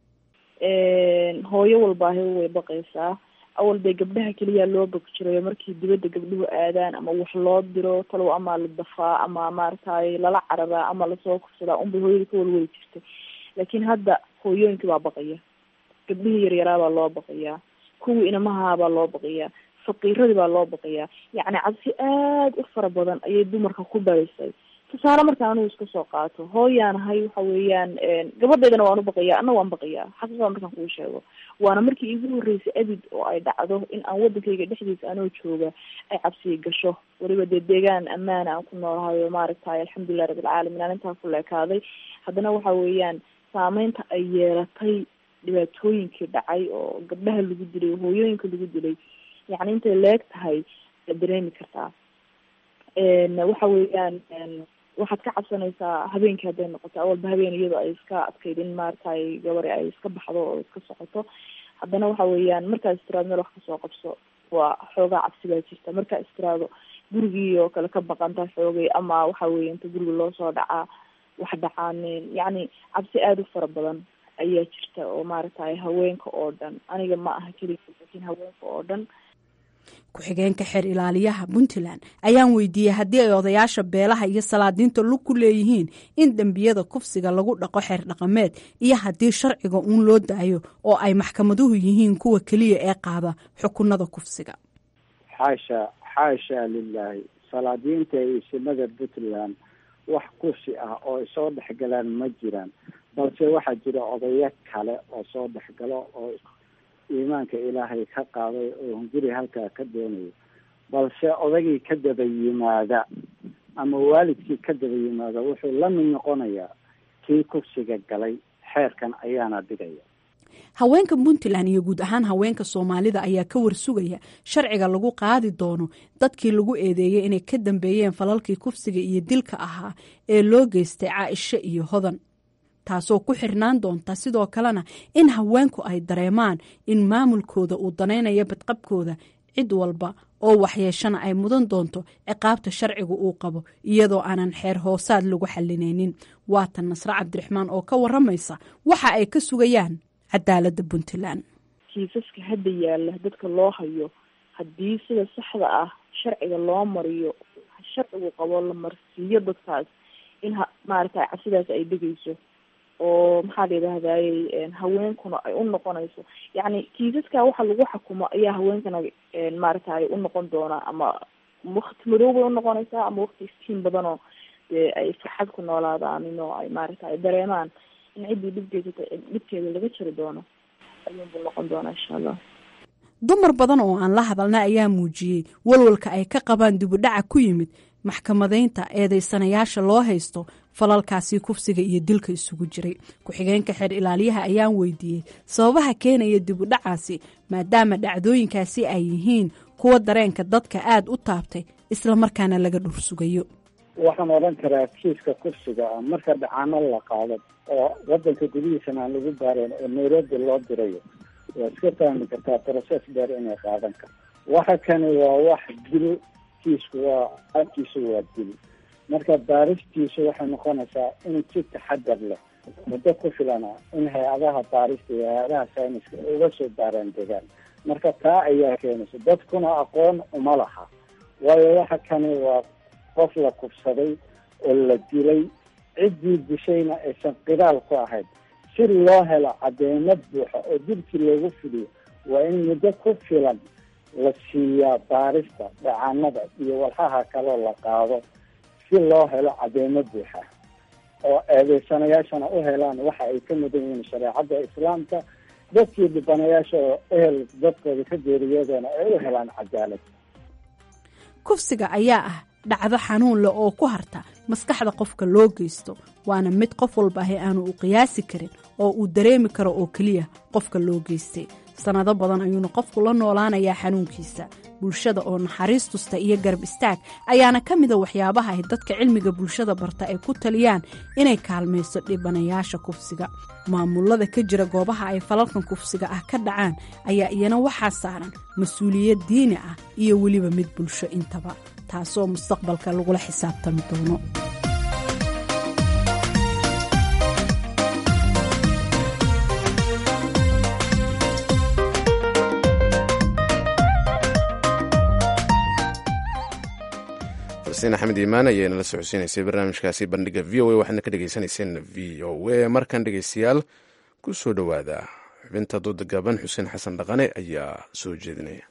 hooyo walbaahi way baqaysaa awal bay gabdhaha keliya loo bog jirayo markii dibadda gabdhuhu aadaan ama wax loo diro talow ama la dafaa ama maaragtay lala cararaa ama lasoo kufsadaa unbay hooyada ka walwali jirtay laakiin hadda hooyooyinkii baa baqaya gabdhihii yaryaraabaa loo baqayaa kuwii inamahaabaa loo baqayaa faqiiradii baa loo baqayaa yacni cabsi aada u fara badan ayay dumarka ku dhalisay tusaale markaan anigu iska soo qaato hooyaanahay waxa weeyaan gabadheydana waan u baqayaa ana waan baqayaa xaqiiqada markaan kuu sheego waana markii iigu horreysay abid oo ay dhacdo in aan waddankayga dhexdiisa anoo jooga ay cabsiya gasho weliba dee deegaan ammaana aan ku noolahayo maaragtay alxamdulilah rabbilcaalamiin aan intaa ku leekaaday haddana waxa weeyaan saameynta ay yeelatay dhibaatooyinkii dhacay oo gabdhaha lagu dilay oo hooyooyinka lagu dilay yacni intay leeg tahay la dareemi kartaa waxa weeyaan waxaad ka cabsanaysaa habeenkii hadday noqoto awalba habeen iyadoo ay iska adkayd in maaragtay gabari ay iska baxdo oo iska socoto haddana waxa weeyaan markaad istiraado meel wax kasoo qabso waa xoogaa cabsi baa jirta markaa istiraado gurigii oo kale ka baqanta xoogay ama waxa weeye inta guriga loo soo dhacaa wax dhacaaneen yacni cabsi aada u fara badan ayaa jirta oo maaragtay haweenka oo dhan aniga ma aha keliya laakiin haweenka oo dhan ku-xigeenka xeer ilaaliyaha puntland ayaan weydiiyey haddii ay odayaasha beelaha iyo salaadiinta lug ku leeyihiin in dembiyada kufsiga lagu dhaqo xeer dhaqameed iyo haddii sharciga uun loo daayo oo ay maxkamaduhu yihiin kuwa keliya ee qaada xukunada kufsiga xaasha xaasha lilaahi salaadiinta iyo isimada puntland wax kufsi ah oo ay soo dhexgalaan ma jiraan balse waxaa jira odayo kale oo soo dhexgalo oo iimaanka ilaahay ka qaaday oo hunguri halkaa ka doonayo balse odagii ka daba yimaada ama waalidkii ka daba yimaada wuxuu la mid noqonayaa kii kufsiga galay xeerkan ayaana dhigaya haweenka puntland iyo guud ahaan haweenka soomaalida ayaa ka warsugaya sharciga lagu qaadi doono dadkii lagu eedeeyey inay ka dambeeyeen falalkii kufsiga iyo dilka ahaa ee loo geystay caaisho iyo hodan taasoo ku xirnaan doonta sidoo kalena in haweenku ay dareemaan in maamulkooda uu danaynayo badqabkooda cid walba oo waxyeeshana ay mudan doonto ciqaabta sharciga uu qabo iyadoo aanan xeer hoosaad lagu xalinaynin waatan nasre cabdiraxmaan oo ka waramaysa waxa ay ka sugayaan cadaaladda puntland kiisaska hadda yaalla dadka loo hayo haddii sida saxda ah sharciga loo mariyo sharcigu qabo la marsiiyo dadkaas in maaragtay cabsidaas ay dhegeyso oo maxaa la yidhahdayey haweenkuna ay u noqonayso yacni kiisaska waxa lagu xakumo ayaa haweenkana maaragtay u noqon doonaa ama wakti madow bay unoqonaysaa ama wakti iftiin badanoo dee ay farxad ku noolaadaan inoo ay maaragta ay dareemaan in ciddii dhibgeysata dhibkeeda laga jiri doono ayuunbuu noqon doonaa insha allah dumar badan oo aan la hadalna ayaa muujiyey walwalka ay ka qabaan dibudhaca ku yimid maxkamadaynta eedeysanayaasha loo haysto falalkaasi kufsiga iyo dilka isugu jiray ku-xigeenka xeer ilaaliyaha ayaan weydiiyey sababaha keenaya dibudhacaasi maadaama dhacdooyinkaasi ay yihiin kuwa dareenka dadka aada u taabtay islamarkaana laga dhursugayo waxaan odhan karaa kiiska kufsiga ah marka dhacaano la qaado oo wadanka gudihiisana aan lagu baarayn oo nairobi loo dirayo waa iska fahmi kartaa process dheer inay qaadan karto waxa kani waa wax dil kiisku waa aankiisu waa dil marka baaristiisu waxay noqonaysaa in si taxadar leh muddo ku filana in hay-adaha baarista iyo hay-adaha sayniska uga soo baaraan degaan marka taa ayaa keenaysa dadkuna aqoon uma laha waayo waxa kani waa qof la kufsaday oo la dilay ciddii dishayna aysan qidaal ku ahayd si loo helo cadeymo buuxa oo dilkii loogu fidiyo waa in muddo ku filan la siiyaa baarista dhacanada iyo walxaha kaloo la qaado si loo helo cadeymo buuxa oo eedeysanayaashana u helaan waxa ay ka mudan yihiin shareecadda islaamka dadkii dhibanayaasha oo ehel dadkooda ka geeriyoodana ay u helaan cadaalad kufsiga ayaa ah dhacdo xanuun leh oo ku harta maskaxda qofka loo geysto waana mid qof walba ahi aanu u qiyaasi karin oo uu dareemi karo oo keliya qofka loo geystay sannado badan ayuuna qofku la noolaanayaa xanuunkiisa bulshada oo naxariis tusta iyo garab istaag ayaana ka mida waxyaabaha ay dadka cilmiga bulshada barta ay ku taliyaan inay kaalmayso dhibanayaasha kufsiga maamulada ka jira goobaha ay falalkan kufsiga ah ka dhacaan ayaa iyana waxaa saaran mas-uuliyad diini ah iyo weliba mid bulsho intaba taasoo mustaqbalka lagula xisaabtami doono falastiin axmed iimaan ayaa inala socodsiinaysay barnaamijkaasi bandhiga v o a waxaadna ka dhegeysaneyseen v o a markan dhegeystayaal ku soo dhowaada xubinta dooda gaaban xuseen xasan dhaqane ayaa soo jeedinaya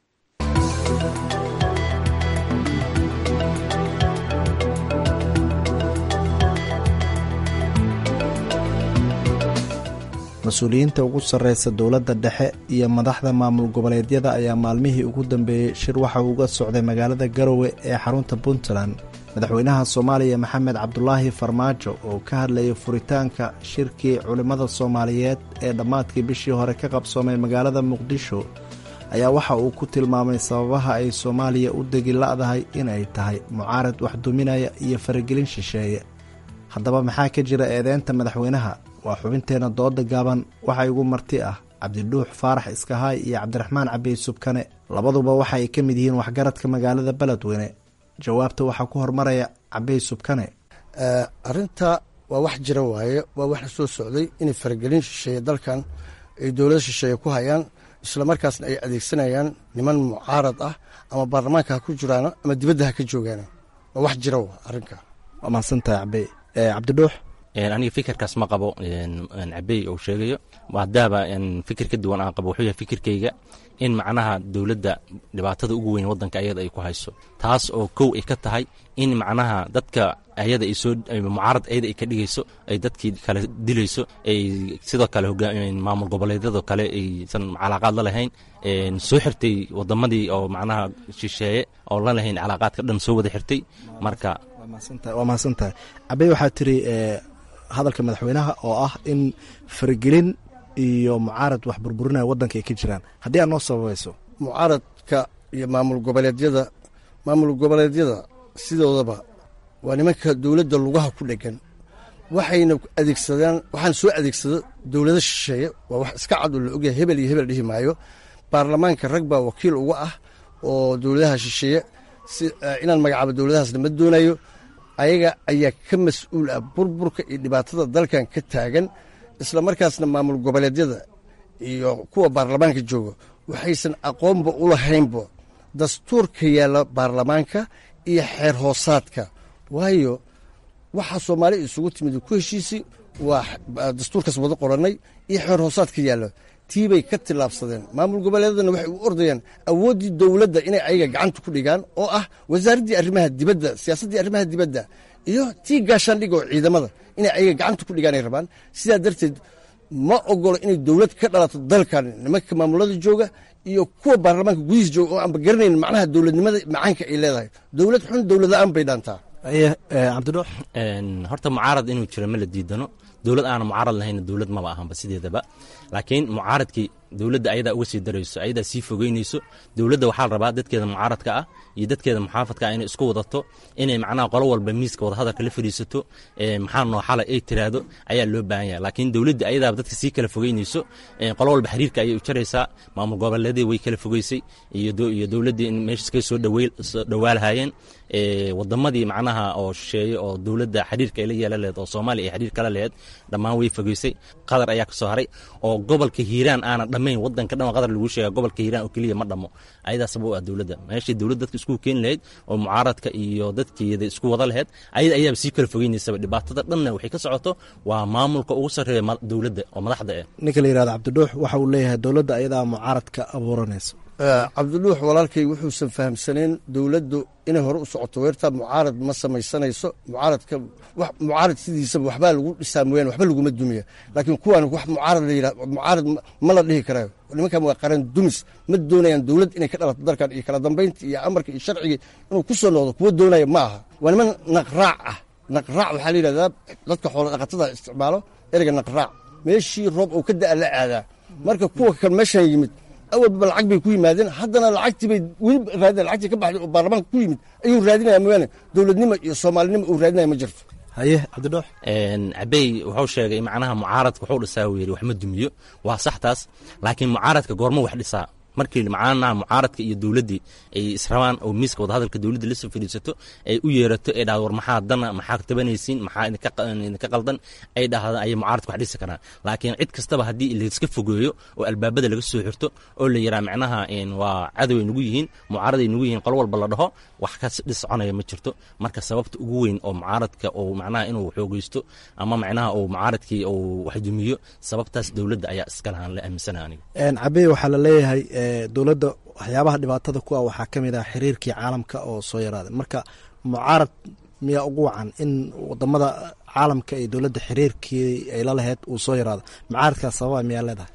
mas-uuliyiinta ugu sarreysa dowladda dhexe iyo madaxda maamul goboleedyada ayaa maalmihii ugu dambeeyey shir waxa uu uga socday magaalada garowe ee xarunta puntland madaxweynaha soomaaliya maxamed cabdulaahi farmaajo oo ka hadlayay furitaanka shirkii culimmada soomaaliyeed ee dhammaadkii bishii hore ka qabsoomay magaalada muqdisho ayaa waxa uu ku tilmaamay sababaha ay soomaaliya u degi la'dahay inay tahay mucaarad wax duminaya iyo faragelin shisheeye haddaba maxaa ka jira eedeynta madaxweynaha waa xubinteenna dooda gaaban waxaa igu marti ah cabdidhuux faarax iskahaay iyo cabdiraxmaan cabiy subkane labaduba waxa ay ka mid yihiin waxgaradka magaalada beledweyne jawaabta waxaa ku hormaraya cabiy subkane arrinta waa wax jira waaye waa wax la soo socday inay faragelin shisheeye dalkan ay dowlada shisheeye ku hayaan islamarkaasna ay adeegsanayaan niman mucaarad ah ama baarlamaanka ha ku jiraan ama dibadda ha ka joogaan waa wax jira arrinka waa mahadsantahay cabiy cabdidhuux aniga fikirkaas ma qabo cabey uu sheegayo hadaaba fikir ka duwan aan qabo wuxuu yahay fikirkayga in macnaha dowladda dhibaatada ugu weyn wadanka ayada ay ku hayso taas oo kow ay ka tahay in macnaha dadka ayada ay soo mucaarad ayada ay ka dhigayso ay dadkii kale dilayso ay sidoo kale maamul goboleedyadoo kale aysan calaaqaad la lahayn soo xirtay wadamadii oo macnaha shisheeye oo la lahayn calaaqaadka dhan soo wada xirtay marka waa mahadsantahay cabey waxaa tiri hadalka madaxweynaha oo ah in faragelin iyo mucaarad wax burburinaya waddanka ay ka jiraan haddii aad noo sababayso mucaaradka iyo maamul goboleedyada maamul goboleedyada sidoodaba waa nimanka dowladda lugaha ku dhegan waxayna adeegsadaan waxaan soo adeegsado dowlado shisheeye waa wax iska cad oo la ogyahay hebel iyo hebel dhihi maayo baarlamaanka rag baa wakiil uga ah oo dowladaha shisheeye si inaan magacaabo dowladahaasna ma doonayo ayaga ayaa ka mas-uul ah burburka iyo dhibaatada dalkan ka taagan isla markaasna maamul goboleedyada iyo kuwa baarlamaanka jooga waxaysan aqoonba u lahaynba dastuurka yaalla baarlamaanka iyo xeer hoosaadka waayo waxaa soomaali isugu timid ku heshiisi waa dastuurkaas wada qorannay iyo xeer hoosaadka yaalla tiibay ka tillaabsadeen maamul goboleedadana waxay u ordayaan awooddii dowladda inay ayaga gacanta ku dhigaan oo ah wasaaraddii arrimaha dibadda siyaasaddii arrimaha dibadda iyo tii gaashaandhiga oo ciidamada inay ayaga gacanta ku dhigaanay rabaan sidaa darteed ma ogolo inay dowlad ka dhalato dalkan nimanka maamulada jooga iyo kuwa baarlamaanka gudihiis jooga oo aanba garanayn macnaha dowladnimada macaanka ay leedahay dowlad xun dowlad la-aan bay dhaantaa cabdidhuux horta mucaarad inuu jiro ma la diidano dowlad aana mucaarad lahayn dowlad maba ahanba sideedaba laakiin mucaaradkii dowladda ayadaa uga sii darayso ayadaa sii fogeynayso dowladda waxaa la rabaa dadkeeda mucaaradka ah iyo dadkeeda muxaafadka ah inay isku wadato inay macnaha qolo walba miiska wadahadalka la fadhiisato maxaa noo xalay ay tiraahdo ayaa loo baahan yahay laakiin dowladda ayadaaba dadka sii kala fogeynayso qolo walba xiriirka ayay u jaraysaa maamul goboleedii way kala fogeysay iyo dowladdii in meesha iskaga soo dhowaalahayeen wadamadii macnaha oo shisheeye oo dowladda xiriirka ay la yeelan laheed oo soomaaliya ay xiriir kala laheed dhammaan way fogeysay qadar ayaa kasoo haray oo gobolka hiiraan aanan dhammayn wadanka dhan qadar lagu sheega gobolka hiiraan oo keliya ma dhammo ayadaa sabab u ah dowladda meeshii dowladda dadka isku keeni lahayd oo mucaaradka iyo dadkeeda isku wada lahayd ayada ayaaba sii kala fogeynaysaba dhibaatada dhanna waxay ka socoto waa maamulka ugu sarreeya dowladda oo madaxda ah ninka la yihahdo cabdidhuux waxa uu leeyahay dowladda ayadaa mucaaradka abuuranayso cabdidhuux walaalkay wuxuusan fahamsanayn dowladdu inay hore u socoto weertaa mucaarad ma samaysanayso mucaaradka mucaarad sidiisaba waxbaa lagu dhisaa mooyaane waxba laguma dumiya laakiin kuwaan wax mucaarad la yidhah mucaarad ma la dhihi karayo nimankan waa qaran dumis ma doonayaan dowlad inay ka dhalato dalkan iyo kala dambaynta iyo amarka iyo sharcigii inuu ku soo noqdo kuwa doonaya ma aha waa niman naqraac ah naqraac waxaa la yidhahdaa dadka xoola dhaqatada isticmaalo ereyga naqraac meeshii roob oo ka da'a la aadaa marka kuwa kan meeshan yimid awalba lacag bay ku yimaadeen haddana lacagtii bay weli raadina lacagtii ka baxday oo baarlamaanka ku yimid ayuu raadinaya mooyaane dowladnimo iyo soomaalinimo uu raadinaya ma jirto haye cabdidhoox cabey wuxuu sheegay macnaha mucaaradka wuxuu dhisaa uu yidhi wax ma dumiyo waa sax taas laakiin mucaaradka goormo wax dhisaa markii macnaha mucaaradka iyo dowladdii ay israbaan oo miiska wadahadalka dowladda la soo fadhiisato ay u yeerato ay dhahdo war maxaa dana maxaa tabanaysiin maxaa idinka qaldan ay dhahdaan ayay mucaaradka wax dhisi karaan laakiin cid kastaba haddii layska fogeeyo oo albaabada laga soo xirto oo la yiraa macnaha waa cadow ay nagu yihiin mucaaraday nagu yihiin qolo walba la dhaho wax ka dhisconaya ma jirto marka sababta ugu weyn oo mucaaradka oo macnaha inuu xoogeysto ama macnaha uu mucaaradkii uu wax dumiyo sababtaas dowladda ayaa iska lahaan la aaminsana aniga cabey waxaa la leeyahay dowladda waxyaabaha dhibaatada ku ah waxaa ka mid ah xiriirkii caalamka oo soo yaraaday marka mucaarad miyaa ugu wacan in wadamada caalamka iyo dowladda xiriirkii ay la lahayd uu soo yaraado mucaaradkaas sababa miyaa leedahay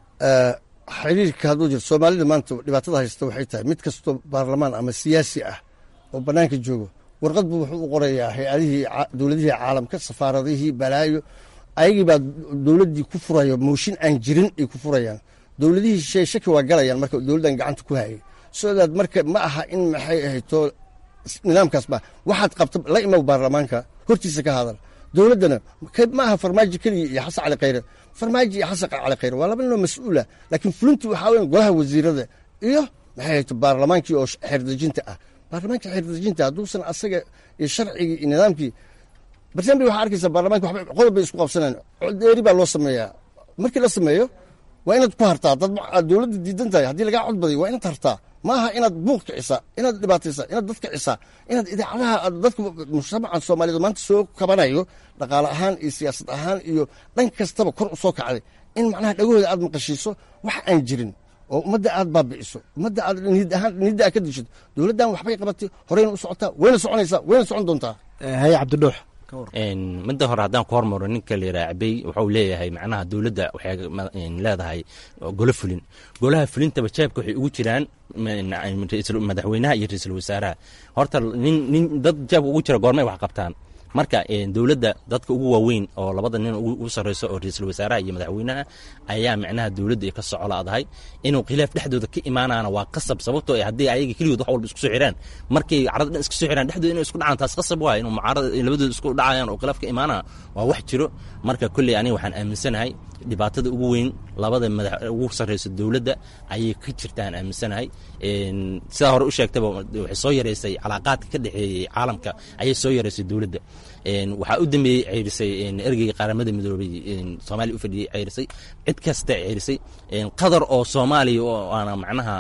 xiriirka hadduu jiro soomaalida maanta dhibaatada haysta waxay tahay mid kastoo baarlamaan ama siyaasi ah oo bannaanka joogo warqad buu wuxuu u qorayaa hay-adihii dowladihii caalamka safaaradihii balaayo ayagii baa dowladdii ku furaya mooshin aan jirin ay ku furayaan dowladihii shay shaki waa galayaan marka dowladdan gacanta ku hayay sodaad marka ma aha in maxay ahayto nidaamkaas ba waxaad qabta la imaw baarlamaanka hortiisa ka hadal dowladdana ma aha farmaajo keliya iyo xasan cali khayre farmaajo iyo xasan cali khayre waa laba ninoo mas-uula laakiin fulintu waxaa weyan golaha wasiirada iyo maxay ahayto baarlamaankii oo xeerdejinta ah baarlamaanka xeerdejinta hadduusan asaga iyo sharcigii iyo nidaamkii bartambi waxaa arkaysa baarlamanka waxba qodob bay isku qabsanaan codeeri baa loo sameeyaa markii la sameeyo waa inaad ku hartaa dad dowladda diidan tahay haddii lagaa cod badiyo waa inaad hartaa maaha inaad buuq kicisaa inaad dhibaataysaa inaad dad kicisaa inaad idaacadaha dadka mujtamacan soomaaliyeed maanta soo kabanayo dhaqaale ahaan iyo siyaasad ahaan iyo dhan kastaba kor u soo kacday in macnaha dhagahooda aad maqashiiso wax aan jirin oo ummadda aad baabi'iso ummadda aad niyadda aad ka dishato dowladdan waxbay qabatay horeyna u socotaa wayna soconaysaa wayna socon doontaa haye cabdidhuux midda hore haddaan ku hormaro ninka la yidhaha cabey wuxuu leeyahay macnaha dowladda waxay leedahay golo fulin golaha fulintaba jeebka waxay ugu jiraan madaxweynaha iyo ra-iisul wasaaraha horta nin nin dad jeebka ugu jira goormay wax qabtaan marka dowladda dadka ugu waaweyn oo labada nin ugu sarreyso oo ra-iisul wasaaraha iyo madaxweynaha ayaa macnaha dowladda ka socoladahay inuu khilaaf dhexdooda ka imaanaana waa qasab sababtoo haddii ayaga keligood wax walba isku soo xiraan markay carada dhan isku soo xiraan dhexdooda inay isku dhacaan taas qasab waay inuu mucaarada labadooda isku dhacayaan oo khilaaf ka imaanaya waa wax jiro marka kolley aniga waxaan aaminsanahay dhibaatada ugu weyn labada madax ugu sarreyso dowladda ayay ka jirtaan aaminsanahay sidaa hore u sheegtaba waxay soo yareysay calaaqaadka ka dhexeeyey caalamka ayay soo yareysay dowladda waxaa u dambeeyey ceyrisay ergeyga qaramada midoobay soomaaliya u fadhiyey ceyrisay cid kasta ceyrisay qatar oo soomaaliya oo aana macnaha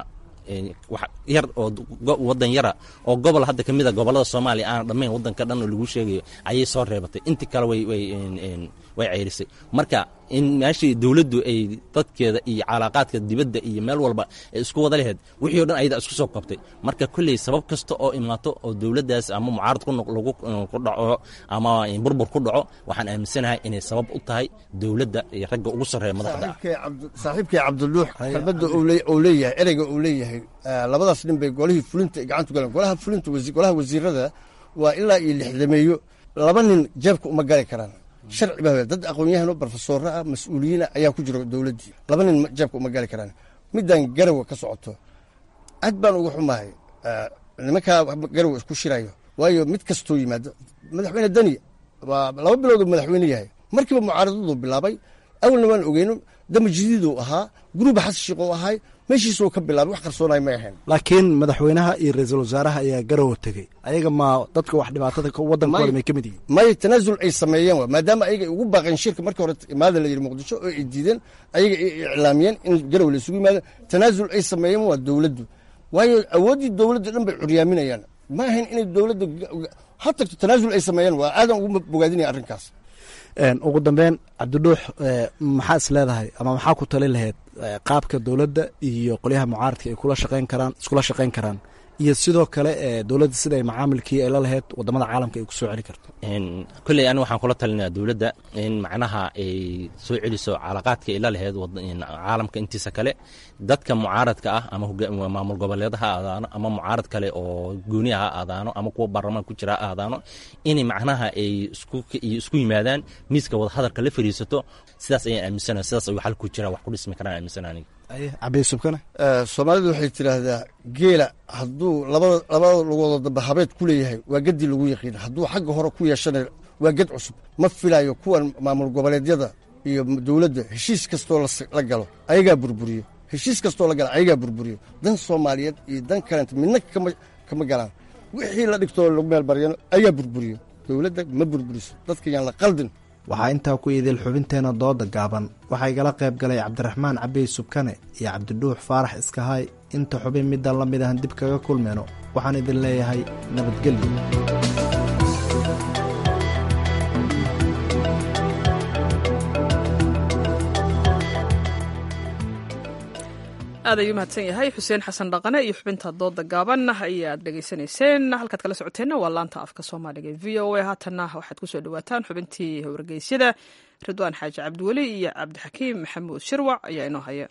wax yar oo wadan yara oo gobol hadda kamid a gobolada soomaaliya aana dhammayn wadanka dhan oo lagu sheegayo ayay soo reebatay intii kale way way way ceyrisay marka in meeshii dowladdu ay dadkeeda iyo calaaqaadka dibadda iyo meel walba ay isku wada laheyd wixii o dhan ayada isku soo qabtay marka kolley sabab kasta oo imaato oo dowladdaas ama mucaarad lagu ku dhaco ama burbur ku dhaco waxaan aaminsanahay inay sabab u tahay dowladda iyo ragga ugu sarreeya madaxda ah saaxiibkay cabdiluux kalbadda uu leeyahay ereyga uu leeyahay labadaas nin bay golihii fulinta ay gacanta galeen golaha fulinta golaha wasiirada waa ilaa iyo lixdameeyo laba nin jeebka uma gali karaan sharci baa dad aqoon-yahano barofesoora ah mas-uuliyiina ayaa ku jira dowladdii laba nin jeebka uma gali karaan middan garawa ka socoto aad baan uga xumahay nimankaa garawa isku shirayo waayo mid kastoo yimaado madaxweyne deni waa laba bilooduu madaxweyne yahay markiiba mucaaradadu bilaabay awalna waan ogeyno dama jadiiduu ahaa guruuba xasan sheekh oo ahay meeshiisuu ka bilaabay wax qarsoonay may ahayn laakiin madaxweynaha iyo ra-iisul wasaaraha ayaa garowa tegey ayaga ma dadka wax dhibaatada waddankooda may ka mid yihiin may tanaasul ay sameeyeen wa maadaama ayaga ay ugu baaqeen shirka markii hore imaada la yidhi muqdisho oo ay diideen ayaga ay iclaamiyeen in garow la isugu yimaado tanaasul ay sameeyeen waa dowladdu waayo awooddii dowladda dhan bay curyaaminayaan ma ahayn inay dowladda ha tagto tanaasul ay sameeyeen waa aadan ugu bogaadinaya arrinkaas ugu dambeyn cabdidhuux maxaa is leedahay ama maxaa ku tali lahayd qaabka dowladda iyo qolyaha mucaaradka ay kula shaqeyn karaan iskula shaqeyn karaan iyo sidoo kale dowladda sida ay macaamilkii ay la lahayd wadamada caalamka ay ku soo celi karto kolley aniga waxaan kula talinaya dowladda in macnaha ay soo celiso calaqaadka ay la lahayd caalamka intiisa kale dadka mucaaradka ah ama maamul goboleeda ha aadaano ama mucaarad kale oo gooniya ha aadaano ama kuwa baarlamaan ku jira ha aadaano inay macnaha ay isku yimaadaan miiska wadahadalka la fadhiisato sidaas ayaan aaminsanahay sidaas ayuu xal ku jira wax ku dhismi karaan aaminsana aniga cabisubkane soomaalidu waxay tidhaahdaa geela hadduu labada labada lugooda dambe habeed ku leeyahay waa geddii lagu yaqiin hadduu xagga hore ku yeeshana waa ged cusub ma filayo kuwan maamul goboleedyada iyo dowladda heshiis kastoo la galo ayagaa burburiyo heshiis kastoo la galo ayagaa burburiyo dan soomaaliyeed iyo dan kalenta midna kama galaan wixii la dhigtoo lagu meel baryano ayagaa burburiyo dowladda ma burburiso dadka yaan la qaldin waxaa intaa ku idil xubinteena dooda gaaban waxaa igala qayb galay cabdiraxmaan cabey subkane iyo cabdidhuux faarax iskahaay inta xubin middan la mid ahan dib kaga kulmeyno waxaan idin leeyahay nabadgelyo aad ayuu mahadsan yahay xuseen xasan dhaqane iyo xubinta dooda gaaban ayaad dhegaysanayseen halkaad kala socoteenna waa laanta afka soomaaliga e v o a haatanna waxaad kusoo dhawaataan xubintii wargeysyada ridwaan xaaji cabdiweli iyo cabdixakiim maxamuud shirwac ayaa inoo haya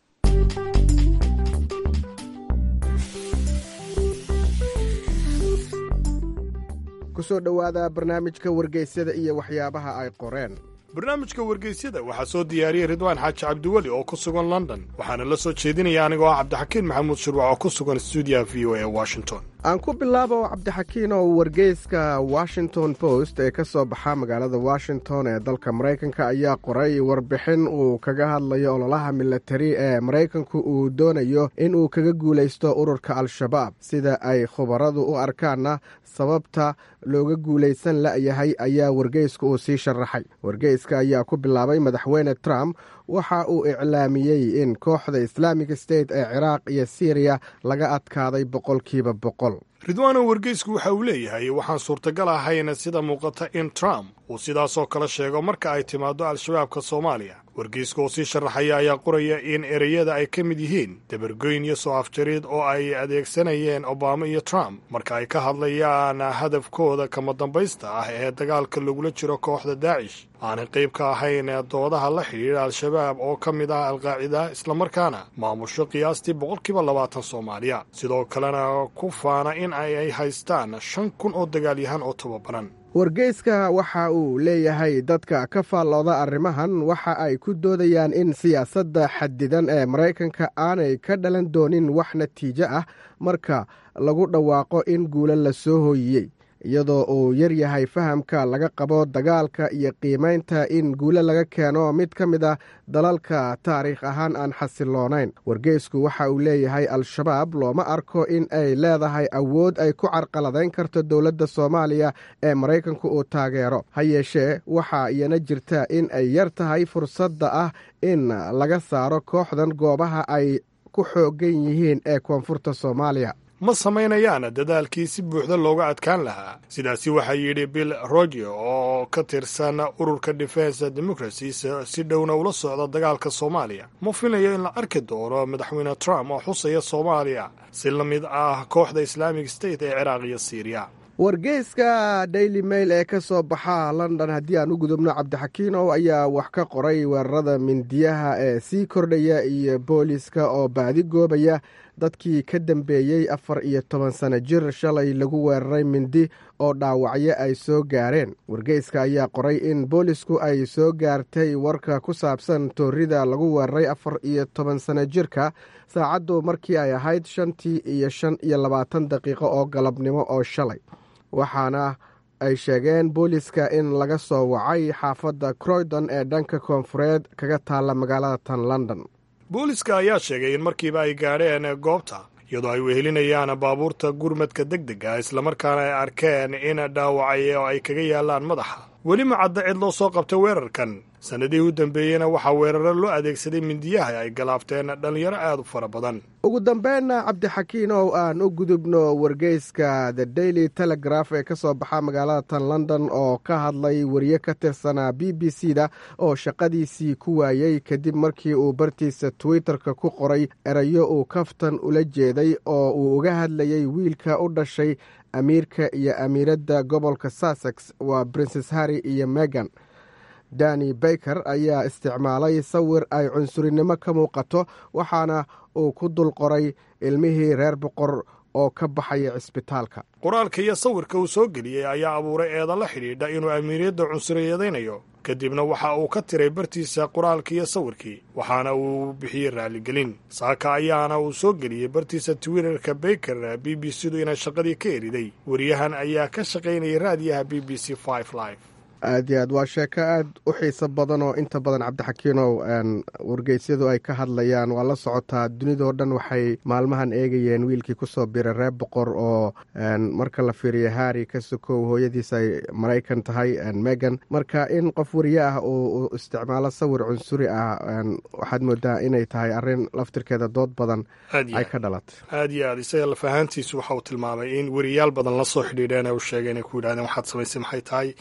kusoo dhowaada barnaamijka wargeysyada iyo waxyaabaha ay qoreen barnaamijka wargeysyada waxaa soo diyaariyey ridwaan xaaji cabdiweli oo ku sugan london waxaana la soo jeedinaya anigoo ah cabdixakiin maxamuud shirwac oo ku sugan stuudiyaha v o e washington aan ku bilaabo cabdixakiin oo wargeyska washington post ee ka soo baxa magaalada washington ee dalka maraykanka ayaa qoray warbixin uu kaga hadlayo ololaha milatari ee maraykanku uu doonayo in uu kaga guulaysto ururka al-shabaab sida ay khubaradu u arkaanna sababta looga guulaysan la'yahay ayaa wargeysku uu sii sharaxay wargeyska ayaa ku bilaabay madaxweyne trump waxa uu iclaamiyey in kooxda islaamic state ee ciraaq iyo syriya laga adkaaday boqolkiiba boqol ridwaano wargeysku waxa uu leeyahay waxaan suurtagal ahayn sida muuqata in trump uu sidaasoo kale sheego marka ay timaado al-shabaabka soomaaliya wargeyska oo sii sharaxaya ayaa qoraya in ereyada ay ka mid yihiin dabargoyn iyo soo afjariid oo ay adeegsanayeen obama iyo trump marka ay ka hadlayaan hadafkooda kama dambaysta ah ee dagaalka lagula jiro kooxda daacish aanay qayb ka ahayn doodaha la xidhiidha al-shabaab oo ka mid ah alqaacida islamarkaana maamusho qiyaastii boqolkiiba labaatan soomaaliya sidoo kalena ku faana in ay haystaan shan kun oo dagaalyahan oo tababaran wargeyska waxa uu leeyahay dadka ka faallooda arrimahan waxa ay ku doodayaan in siyaasadda xadidan ee maraykanka aanay ka dhalan doonin wax natiijo ah marka lagu dhawaaqo in guulo la soo hooyiyey iyadoo uu yar yahay fahamka laga qabo dagaalka iyo qiimaynta in guulo laga keeno mid ka mid ah dalalka taariikh ahaan aan xasiloonayn wargeysku waxa uu leeyahay al-shabaab looma arko in ay leedahay awood ay ku carqaladayn karto dowladda soomaaliya ee maraykanku uu taageero ha yeeshee waxaa iyana jirta in ay yar tahay fursadda ah in laga saaro kooxdan goobaha ay ku xoogan yihiin ee koonfurta soomaaliya ma samaynayaan dadaalkii si buuxda looga adkaan lahaa sidaasi waxaa yidhi bill roger oo ka tirsan ururka defense democracies si dhowna ula socda dagaalka soomaaliya ma filayo in la arki doono madaxweyne trump oo xusaya soomaaliya si la mid ah kooxda islaamic state ee ciraaq iyo siiriya wargeyska daily mail ee ka soo baxa london haddii aan u gudubno cabdixakiinow ayaa wax ka qoray weerarada mindiyaha ee sii kordhaya iyo booliska oo baadi goobaya dadkii ka dambeeyey afar iyo toban sano jir shalay lagu weeraray mindi oo dhaawacyo ay soo gaareen wargeyska ayaa qoray in boolisku ay soo gaartay warka ku saabsan toorida lagu weeraray afar iyo toban sano jirka saacaddu markii ay ahayd shantii iyo shan iyo labaatan daqiiqo oo galabnimo oo shalay waxaana ay sheegeen booliska in laga soo wacay xaafadda croydon ee dhanka koonfureed kaga taalla magaalada tan london booliska ayaa sheegay in markiiba ay gaadheen goobta iyadoo ay wehelinayaan baabuurta gurmadka deg dega islamarkaana ay arkeen in dhaawacay oo ay kaga yaalaan madaxa weli ma cadda cid loo soo qabtay weerarkan sannadihii u dambeeyeyna waxaa weeraro loo adeegsaday mindiyaha ay galaafteen dhallinyaro aad u fara badan ugu dambeynna cabdixakiin ow aan u gudubno wargeyska the daily telegraph ee ka soo baxa magaalada tan london oo ka hadlay wariye ka tirsanaa b b c da oo shaqadiisii ku waayey kadib markii uu bartiisa twitter-ka ku qoray erayo uu kaftan ula jeeday oo uu uga hadlayay wiilka u dhashay amiirka iyo amiiradda gobolka sussex waa princes harry iyo megan dani baker ayaa isticmaalay sawir ay cunsurinimo ka muuqato waxaana uu ku dul qoray ilmihii reer boqor oo ka baxaya cisbitaalka qoraalka iyo sawirka uu soo geliyey ayaa abuuray eeda la xidhiidha inuu amiiriyadda cunsuriyadaynayo kadibna waxa uu ka tiray bartiisa qoraalkii iyo sawirkii waxaana uu bixiyey raaligelin saaka ayaana uu soo geliyey bartiisa twitterka baker b b c du inay shaqadii ka eriday wariyahan ayaa ka shaqaynayay raadiyaha b b c live aad iyo aad waa sheeko aad u xiiso badan oo inta badan cabdixakiinow wargeysyadu ay ka hadlayaan waa la socotaa dunidao dhan waxay maalmahan eegayeen wiilkii kusoo biray reer boqor oo marka la fiiriyo harry ka sokow hooyadiis ay maraykan tahay megan marka in qof wariye ah uu isticmaalo sawir cunsuri ah waxaad moodaa inay tahay arrin laftirkeeda dood badan ay ka dhalatay aad iyo aad isaga lafahaantiisu waxa uu tilmaamay in wariyaal badan la soo xidhiidheen u sheegeen ay ku yidhahdeen waxaad samaysay maxay tahay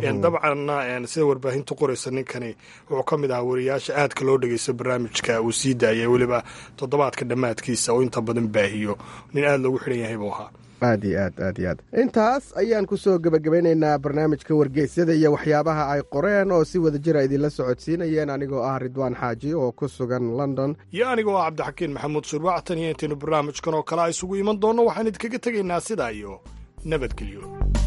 dabcanna sida warbaahintu qoraysa ninkani wuxuu ka mid ahaa wariyaasha aadka loo dhegeysto barnaamijka uu sii daayay weliba toddobaadka dhammaadkiisa oo inta badan baahiyo nin aada loogu xidhan yahay buu ahaa aad iyo aad aad iyo aad intaas ayaan kusoo gebagabeynaynaa barnaamijka wargeysyada iyo waxyaabaha ay qoreen oo si wada jira idinla socodsiinayeen anigoo ah ridwaan xaaji oo ku sugan london iyo anigoo ah cabdixakiin maxamuud shurwaactan iyo intaynu barnaamijkan oo kale a isugu iman doonno waxaan idinkaga tegaynaa sidaa iyo nabadgelyo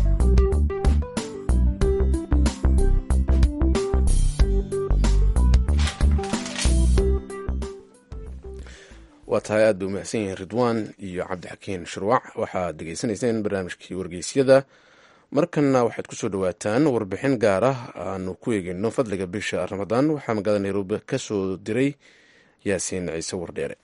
waa tahay aad bay umahadsan yihiin ridwaan iyo cabdixakiin shurwac waxaad degeysanayseen barnaamijkii wargeysyada markanna waxaad ku soo dhowaataan warbixin gaar ah aanu ku eegeyno fadliga bisha ramadaan waxaa magaalada nairobi ka soo diray yaasiin ciise wardheere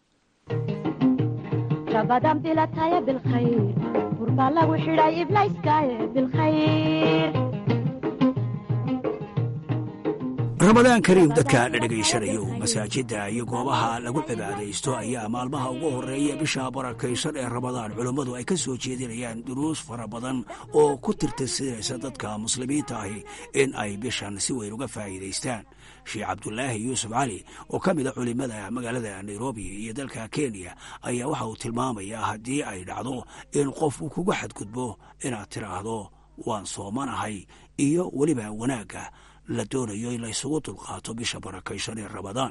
ramadaan kariim dadka la dhegaysanayo masaajidda iyo goobaha lagu cibaadaysto ayaa maalmaha ugu horreeya bisha barakaysan ee ramadaan culummadu ay ka soo jeedinayaan duruus fara badan oo ku tirtirsinaysa dadka muslimiinta ahi in ay bishan si weyn uga faa'iidaystaan sheekh cabdulaahi yuusuf cali oo ka mid a culimmada magaalada nairobi iyo dalka kenya ayaa waxa uu tilmaamayaa haddii ay dhacdo in qof uu kuga xadgudbo inaad tidhaahdo waan soomanahay iyo weliba wanaagga la doonayo in la ysugu dulqaato bisha barakaysan ee ramadaan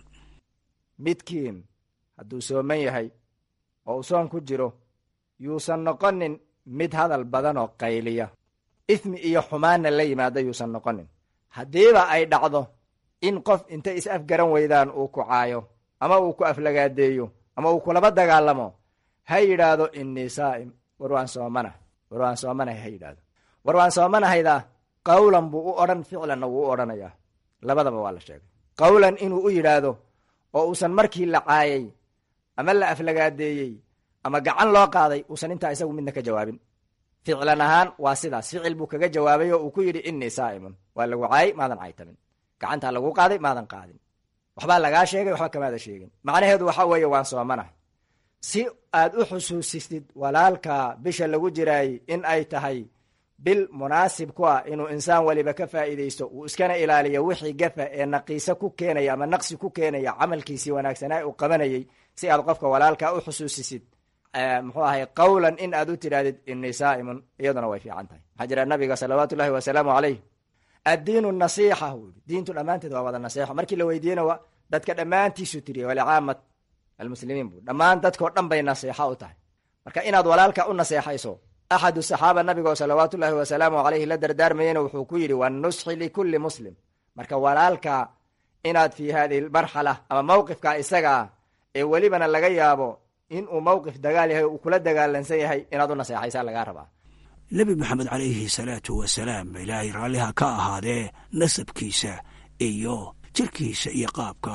midkiin hadduu sooman yahay oo uu soon ku jiro yuusan noqonin mid hadal badan oo qayliya ifmi iyo xumaanna la yimaada yuusan noqonin haddiiba ay dhacdo in qof intay is afgaran weydaan uu ku caayo ama uu ku aflagaadeeyo ama uu kulaba dagaalamo ha yidhaahdo innii saa'im war waan soomana war waan soomanahay ha yidhaahdo war waan soomanahaydaa qawlan buu u odhan ficlanna wuu u odhanayaa labadaba waa la sheegay qawlan inuu u yidhaahdo oo uusan markii la caayay ama la aflagaadeeyey ama gacan loo qaaday uusan intaa isagu midna ka jawaabin ficlan ahaan waa sidaas ficil buu kaga jawaabay oo uu ku yidhi innii saa'imun waa lagu caayay maadan caytamin gacantaa lagu qaaday maadan qaadin waxbaa lagaa sheegay waxba kamaada sheegin macnaheedu waxaa weeye waan soomanahay si aad u xusuusistid walaalka bisha lagu jiraayey in ay tahay bil munaasib ku ah inuu insaan weliba ka faa'iidaysto uu iskana ilaaliyo wixii gafa ee naqiise ku keenaya ama naqsi ku keenaya camalkiisii wanaagsanaa uu qabanayey si aad qofka walaalka u xusuusisid muxuu ahay qawlan in aad u tidhahdid innii saa'imun iyaduna way fiican tahay waxaa jira nabiga salawaatu ullahi wasalaamu calayh addiinu nasiixa uu yidhi diintu dhammaanteed waa wada nasiixo markii la weydiiyena waa dadka dhammaantiisu tiriya walicaamat almuslimiin buu dhammaan dadkao dhan bay nasiixa u tahay marka inaad walaalka u naseexayso axadu saxaaba nabigo salawaatu ullaahi wasalaamu calayhi la dardaarmayena wuxuu ku yidhi wanusxi likulli muslim marka walaalka inaad fii hadihi lmarxala ama mawqifka isagaa ee welibana laga yaabo in uu mawqif dagaal yahay uu kula dagaalansan yahay inaad u naseexaysaa lagaa rabaa nebi maxamed calayhi salaatu wasalaam ilaahay raalliha ka ahaadee nasabkiisa iyo jirkiisa iyo qaabka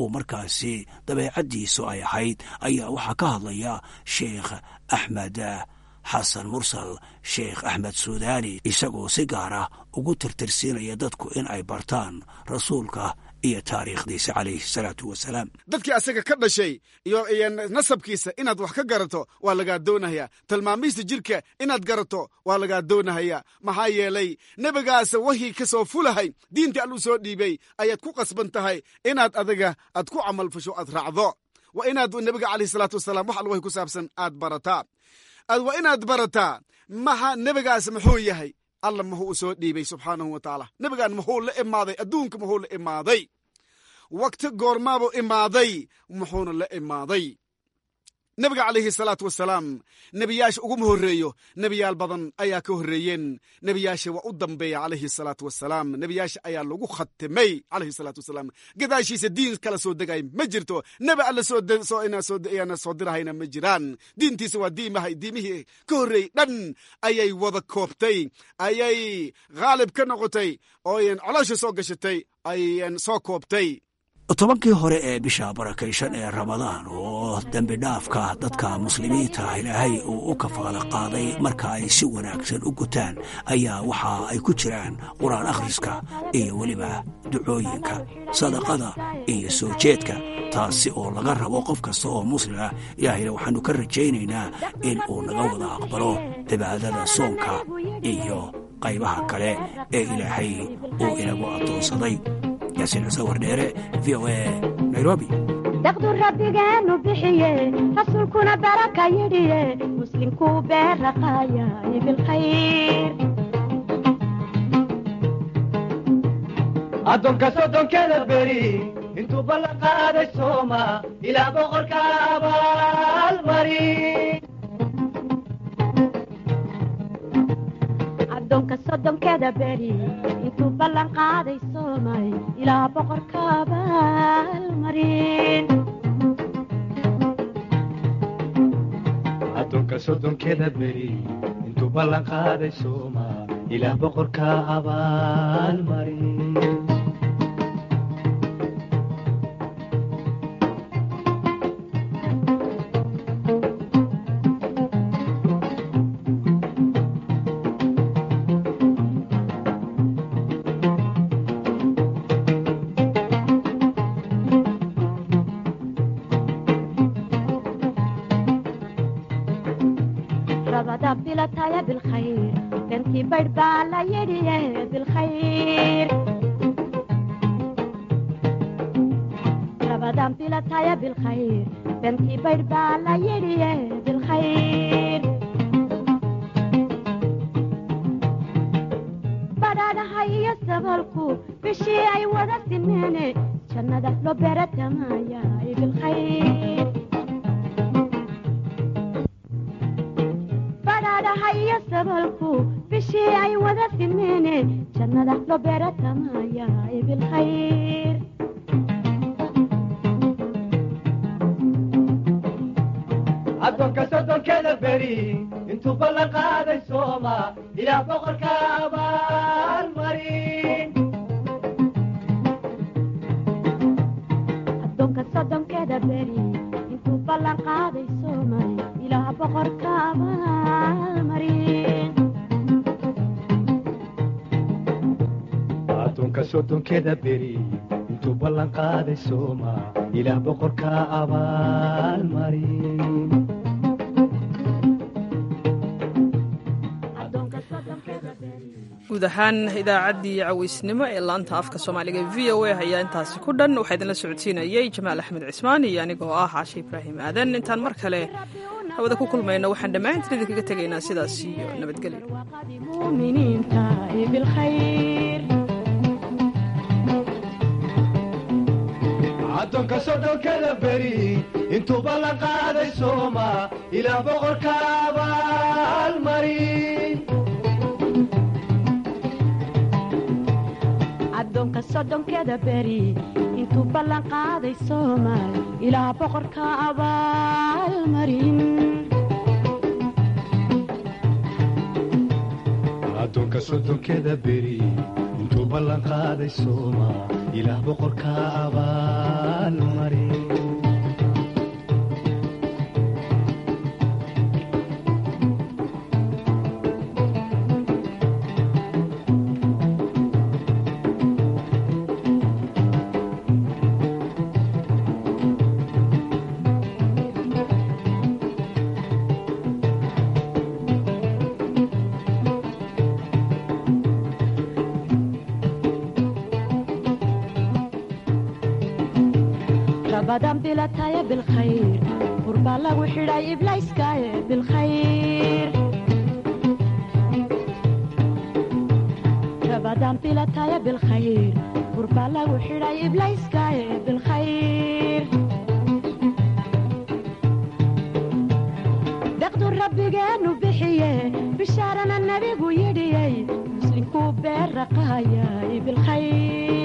uu markaasi dabeecaddiisu ay ahayd ayaa waxaa ka hadlaya sheekh axmed xasan mursal sheekh axmed suudaani isagoo si gaar ah ugu tirtirsiinaya dadku in ay bartaan rasuulka iyo taariikhdiisa calayhi salaatu wasalaam dadkii asaga ka dhashay iyo iyo nasabkiisa inaad wax ka garato waa lagaa doonahayaa tilmaamiista jirka inaad garato waa lagaa doonahayaa maxaa yeelay nebigaas wahii ka soo fulahay diintii alluu soo dhiibay ayaad ku qasban tahay inaad adiga aad ku camalfasho aad raacdo waa inaad nebiga calayhi salaatu wasalaam wax alwahi ku saabsan aad barataa waa inaad barataa maha nebigaas muxuu yahay alla muxuu u soo dhiibay subxaanahu wa tacaala nebigaan muxuu la imaaday adduunka muxuu la imaaday wakti goormaabuu imaaday muxuuna la imaaday nebiga calayhi salaatu wasalaam nebiyaasha uguma horreeyo nebiyaal badan ayaa ka horreeyeen nebiyaasha waa u dambeeya calayhi salaatu wasalaam nebiyaasha ayaa lagu khatimay calayhi salaatu wasalaam gadaashiisa diin kala soo degay ma jirto nebi alle soo soo dirahayna ma jiraan diintiisa waa diimaha diimihii ka horreeyey dhan ayay wada koobtay ayay khaalib ka noqotay oo coloosha soo gashatay ayan soo koobtay tobankii hore ee bisha barakaysan ee ramadaan oo dembi dhaafka dadka muslimiinta ilaahay uu u kafaala qaaday marka ay si wanaagsan u gutaan ayaa waxa ay ku jiraan qur-aan akhriska iyo weliba ducooyinka sadaqada iyo soo jeedka taasi oo laga rabo qof kasta oo muslim ah ilaahayna waxaannu ka rajaynaynaa in uu naga wada aqbalo cibaadada soonka iyo qaybaha kale ee ilaahay uu inagu addoonsaday yaasiin cuse wardheere v o a nairobi daqdu rabbigeenu bixiye rasuulkuna baraka yidhiye muslimkuu beeraqaayay bilkhayr addoonka sodonkeeda beri intuu ballan qaaday sooma ilaa boqorka abaalmari addoonka sodonkeeda beri intuu ballan qaaday soomay ilaa boqorka abaalmarin addoonka soddonkeeda beri intuu ballan qaaday sooma ilaa boqorka abaalmarin rabada bilataya bilkhayr bentii baydh baa la yidhiye bilkhayr rabadan bilataya bilkhayr bentii baydh baa la yidhiye bilkhayr badhaadhaha iyo sabalku bishii ay wada simeene jannada loo beeratamaya bilkhayr badhaadhaha iyo sabalku bishii ay wada simeene jannada loo beeratamaya bilkhayr addoonka soddonkeeda beri intuu ballan qaaday sooma ilaa boqorka abaalmarin addoonka soddonkeeda beri intuu ballan qaaday soomay ilaa boqorka abaalmarin addoonka soddonkeeda beri intuu ballan qaaday sooma ilaa boqorka abaalmarin guud ahaan idaacaddii cawaysnimo ee laanta afka soomaaliga v o a ayaa intaasi ku dhan waxaa idinla socodsiinayey jamaal axmed cismaan iyo anigoo ah caashe ibraahim aadan intaan mar kale hawada ku kulmayno waxaan dhammaantiin idinkaga tegaynaa sidaas iyo nabadgelyo muminiinta bilkhayr addoonka soddonkeeda beri intuu ballan qaaday sooma ilaa boqorka abaalmarin addoonka soddonkeeda beri intuu ballan qaaday soomaal ilaa boqorka abaalmarin addoonka soddonkeeda beri intuu ballan qaaday sooma ilaah boqorka abaalmari rabadan bilataya bilkhayr burbaa lagu xidhay iblayskaaye bilkhayr rabadan bilataya bilkhayr burbaa lagu xidhay iblayskaaye bilkhayr deqdu rabbigeenu bixiye bishaarana nebigu yidhiyey muslinkuu beera qaayay bilkhayr